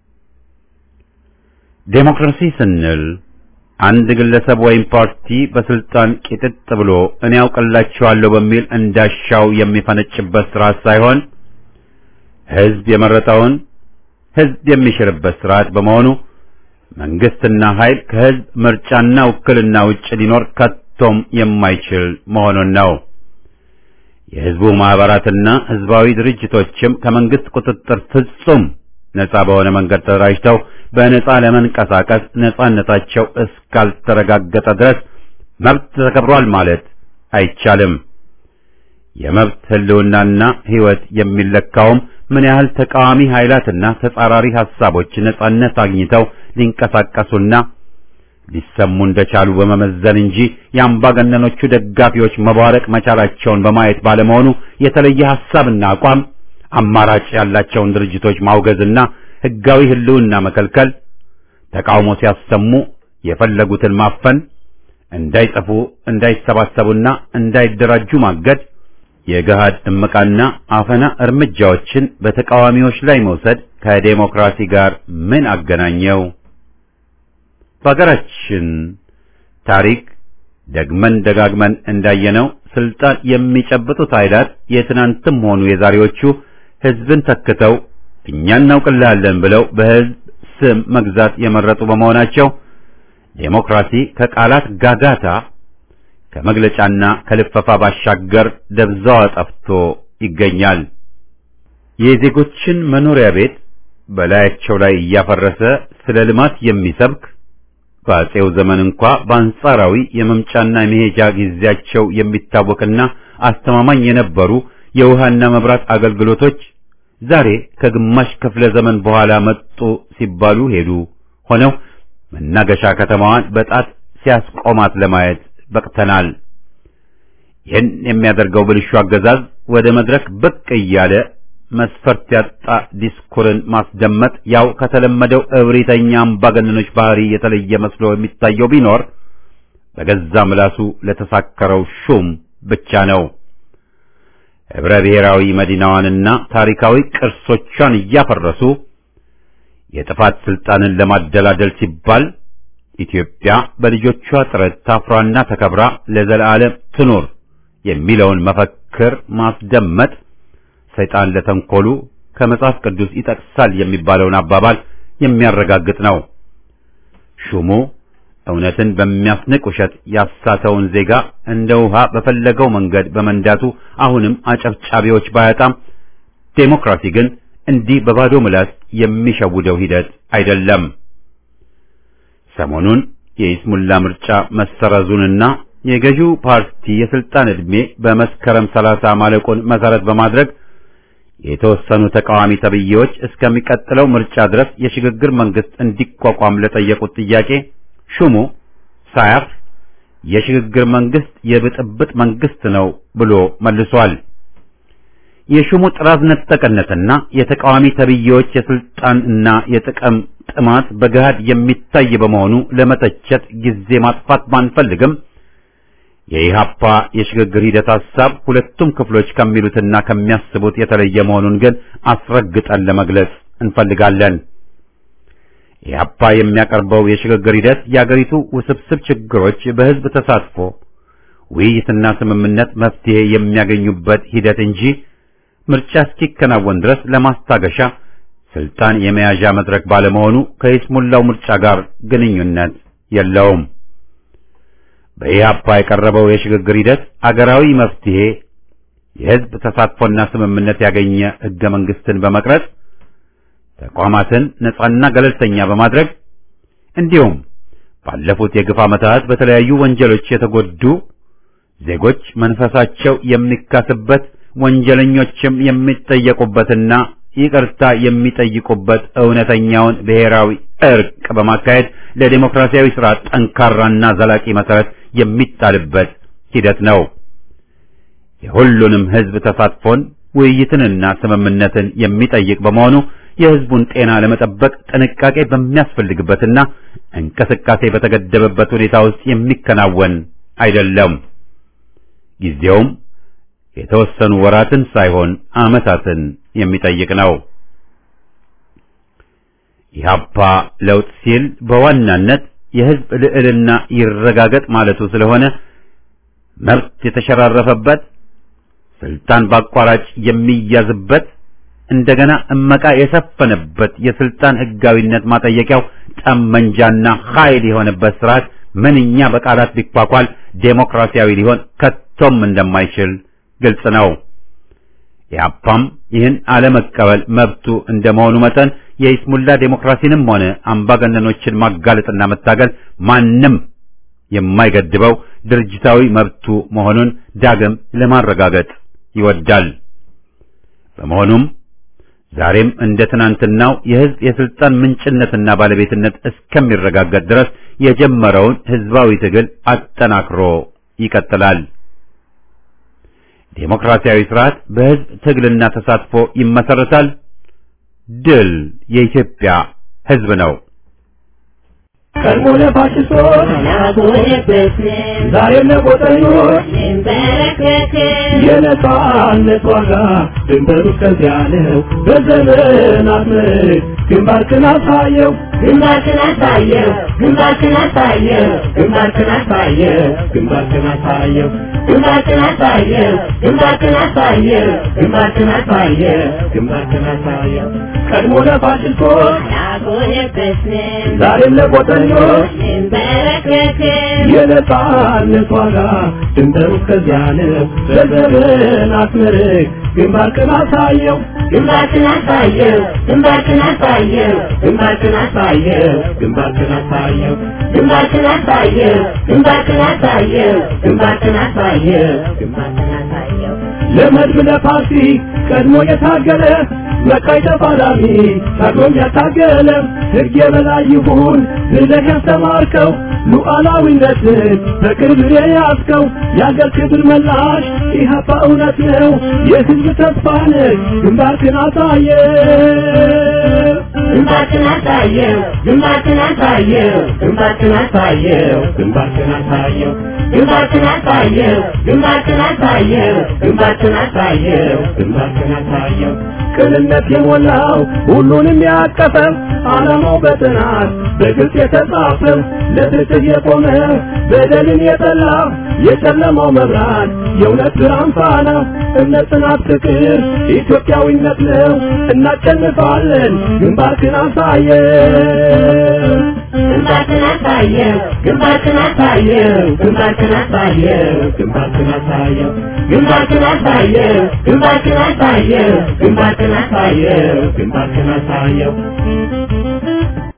ዴሞክራሲ ስንል አንድ ግለሰብ ወይም ፓርቲ በስልጣን ቂጥጥ ብሎ እኔ ያውቅላችኋለሁ በሚል እንዳሻው የሚፈነጭበት ስርዓት ሳይሆን ህዝብ የመረጠውን ህዝብ የሚሽርበት ስርዓት በመሆኑ መንግስትና ኃይል ከህዝብ ምርጫና ውክልና ውጭ ሊኖር ከቶም የማይችል መሆኑን ነው። የህዝቡ ማህበራትና ህዝባዊ ድርጅቶችም ከመንግስት ቁጥጥር ፍጹም ነጻ በሆነ መንገድ ተደራጅተው በነጻ ለመንቀሳቀስ ነጻነታቸው እስካልተረጋገጠ ድረስ መብት ተከብሯል ማለት አይቻልም። የመብት ህልውናና ህይወት የሚለካውም ምን ያህል ተቃዋሚ ኃይላትና ተጻራሪ ሐሳቦች ነጻነት አግኝተው ሊንቀሳቀሱና ሊሰሙ እንደቻሉ በመመዘን እንጂ የአምባገነኖቹ ደጋፊዎች መቧረቅ መቻላቸውን በማየት ባለመሆኑ የተለየ ሐሳብና አቋም አማራጭ ያላቸውን ድርጅቶች ማውገዝና ህጋዊ ህልውና መከልከል፣ ተቃውሞ ሲያሰሙ የፈለጉትን ማፈን፣ እንዳይጽፉ እንዳይሰባሰቡና እንዳይደራጁ ማገድ፣ የገሃድ እመቃና አፈና እርምጃዎችን በተቃዋሚዎች ላይ መውሰድ ከዴሞክራሲ ጋር ምን አገናኘው? በሀገራችን ታሪክ ደግመን ደጋግመን እንዳየነው ስልጣን የሚጨብጡት ኃይላት የትናንትም ሆኑ የዛሬዎቹ ህዝብን ተክተው እኛ እናውቅልሃለን ብለው በህዝብ ስም መግዛት የመረጡ በመሆናቸው ዴሞክራሲ ከቃላት ጋጋታ ከመግለጫና ከልፈፋ ባሻገር ደብዛዋ ጠፍቶ ይገኛል። የዜጎችን መኖሪያ ቤት በላያቸው ላይ እያፈረሰ ስለ ልማት የሚሰብክ በአፄው ዘመን እንኳ በአንጻራዊ የመምጫና የመሄጃ ጊዜያቸው የሚታወቅና አስተማማኝ የነበሩ የውሃና መብራት አገልግሎቶች ዛሬ ከግማሽ ክፍለ ዘመን በኋላ መጡ ሲባሉ ሄዱ ሆነው መናገሻ ከተማዋን በጣት ሲያስቆማት ለማየት በቅተናል። ይህን የሚያደርገው ብልሹ አገዛዝ ወደ መድረክ ብቅ እያለ መስፈርት ያጣ ዲስኩርን ማስደመጥ ያው ከተለመደው እብሪተኛ አምባገነኖች ባህሪ የተለየ መስሎ የሚታየው ቢኖር በገዛ ምላሱ ለተሳከረው ሹም ብቻ ነው። ህብረ ብሔራዊ መዲናዋንና ታሪካዊ ቅርሶቿን እያፈረሱ የጥፋት ስልጣንን ለማደላደል ሲባል ኢትዮጵያ በልጆቿ ጥረት ታፍራና ተከብራ ለዘላለም ትኑር የሚለውን መፈክር ማስደመጥ ሰይጣን ለተንኮሉ ከመጽሐፍ ቅዱስ ይጠቅሳል የሚባለውን አባባል የሚያረጋግጥ ነው። ሹሙ እውነትን በሚያስንቅ ውሸት ያሳተውን ዜጋ እንደ ውሃ በፈለገው መንገድ በመንዳቱ አሁንም አጨብጫቢዎች ባያጣም ዴሞክራሲ ግን እንዲህ በባዶ ምላስ የሚሸውደው ሂደት አይደለም። ሰሞኑን የኢስሙላ ምርጫ መሰረዙንና የገዢው ፓርቲ የስልጣን ዕድሜ በመስከረም ሰላሳ ማለቁን መሰረት በማድረግ የተወሰኑ ተቃዋሚ ተብዬዎች እስከሚቀጥለው ምርጫ ድረስ የሽግግር መንግስት እንዲቋቋም ለጠየቁት ጥያቄ ሹሙ ሳያፍ የሽግግር መንግስት የብጥብጥ መንግስት ነው ብሎ መልሷል። የሹሙ ጥራዝ ነጠቅነትና የተቃዋሚ ተብዬዎች የስልጣንና የጥቅም ጥማት በገሃድ የሚታይ በመሆኑ ለመተቸት ጊዜ ማጥፋት ባንፈልግም የኢሃፓ የሽግግር ሂደት ሐሳብ ሁለቱም ክፍሎች ከሚሉትና ከሚያስቡት የተለየ መሆኑን ግን አስረግጠን ለመግለጽ እንፈልጋለን። ኢሃፓ የሚያቀርበው የሽግግር ሂደት የአገሪቱ ውስብስብ ችግሮች በህዝብ ተሳትፎ ውይይትና ስምምነት መፍትሄ የሚያገኙበት ሂደት እንጂ ምርጫ እስኪከናወን ድረስ ለማስታገሻ ስልጣን የመያዣ መድረክ ባለመሆኑ ከይስሙላው ምርጫ ጋር ግንኙነት የለውም። በኢህአፓ የቀረበው የሽግግር ሂደት አገራዊ መፍትሄ የህዝብ ተሳትፎና ስምምነት ያገኘ ህገ መንግስትን በመቅረጽ ተቋማትን ነጻና ገለልተኛ በማድረግ እንዲሁም ባለፉት የግፍ ዓመታት በተለያዩ ወንጀሎች የተጎዱ ዜጎች መንፈሳቸው የሚካስበት ወንጀለኞችም የሚጠየቁበትና ይቅርታ የሚጠይቁበት እውነተኛውን ብሔራዊ እርቅ በማካሄድ ለዲሞክራሲያዊ ስርዓት ጠንካራና ዘላቂ መሰረት የሚጣልበት ሂደት ነው። የሁሉንም ሕዝብ ተሳትፎን ውይይትንና ስምምነትን የሚጠይቅ በመሆኑ የሕዝቡን ጤና ለመጠበቅ ጥንቃቄ በሚያስፈልግበትና እንቅስቃሴ በተገደበበት ሁኔታ ውስጥ የሚከናወን አይደለም። ጊዜውም የተወሰኑ ወራትን ሳይሆን ዓመታትን የሚጠይቅ ነው። ኢህአፓ ለውጥ ሲል በዋናነት የሕዝብ ልዕልና ይረጋገጥ ማለቱ ስለሆነ መብት የተሸራረፈበት ስልጣን በአቋራጭ የሚያዝበት እንደገና እመቃ የሰፈነበት የስልጣን ሕጋዊነት ማጠየቂያው ጠመንጃና ኃይል የሆነበት ስርዓት ምንኛ በቃላት ቢኳኳል ዴሞክራሲያዊ ሊሆን ከቶም እንደማይችል ግልጽ ነው። ኢህአፓም ይህን አለመቀበል መብቱ እንደመሆኑ መጠን የኢስሙላ ዴሞክራሲንም ሆነ አምባገነኖችን ማጋለጥና መታገል ማንም የማይገድበው ድርጅታዊ መብቱ መሆኑን ዳግም ለማረጋገጥ ይወዳል። በመሆኑም ዛሬም እንደ ትናንትናው የህዝብ የስልጣን ምንጭነትና ባለቤትነት እስከሚረጋገጥ ድረስ የጀመረውን ህዝባዊ ትግል አጠናክሮ ይቀጥላል። ዴሞክራሲያዊ ስርዓት በህዝብ ትግልና ተሳትፎ ይመሰረታል። ድል የኢትዮጵያ ህዝብ ነው። ቀድሞ ለፋሽስቶች ዛሬም ለቆጠኞች የነጻነት ዋጋ ድንበሩ እስከዚያ ነው። በዘመናት ምርክ ግንባርክን አሳየው ግንባርክን አሳየው ግንባርክን አሳየው ግንባርክን አሳየው ግንባርክን አሳየው ግንባርክን አሳየው ግንባርክን አሳየው ግንባርክን አሳየው ግንባርክን አሳየው ቀድሞ ለፋሽስቶች ያጎነበስን ዛሬም ለቆጠኞች እንበረከክን የነጻነት ዋጋ ድንበሩ እስከዚያ ነው። በዘመናት ምርክ ግንባርክን አሳየው ግንባርክን አሳየው ግንባርክን አሳየው ግንባርክን አሳየው ግንባርክን አሳየው ግንባርክን አሳየው ግንባርክን አሳየው ግንባርክን አሳየው ግንባርክን አሳየው ለመድብ ለፓርቲ ቀድሞ የታገለ መቃይ ተፋላሚ ታግሎም ያታገለ ሕግ የበላይ ይሁን ብለህ ያስተማርከው ሉዓላዊነትን በቅርብ የያዝከው የአገር ክብር መላሽ ኢህአፓ እውነት ነው የሕዝብ ተስፋ ነህ ግንባርክን አሳየ ግንባርክን አሳየው ግንባርክን አሳየው ግንባርክን አሳየው ግንባርክን አሳየው ግንባርክን አሳየው ግንባርክን አሳየው ግንባርክን አሳየው ግንባርክን አሳየው ቅንነት የሞላው ሁሉንም ያቀፈ ዓላማው በጥናት በግልጽ የተጻፈ ለፍትህ የቆመ በደልን የጠላ የጨለማው መብራት የእውነት ብርሃን ፋና እምነት፣ ጽናት፣ ፍቅር ኢትዮጵያዊነት ነው። እናሸንፋለን። ግንባርክን አሳየው ግንባርክን አሳየው ግንባርክን አሳየው ግንባርክን አሳየው ግንባርክን አሳየው ግንባርክን አሳየው ግንባርክን አሳየው ግንባርክን አሳየው ግንባርክን አሳየው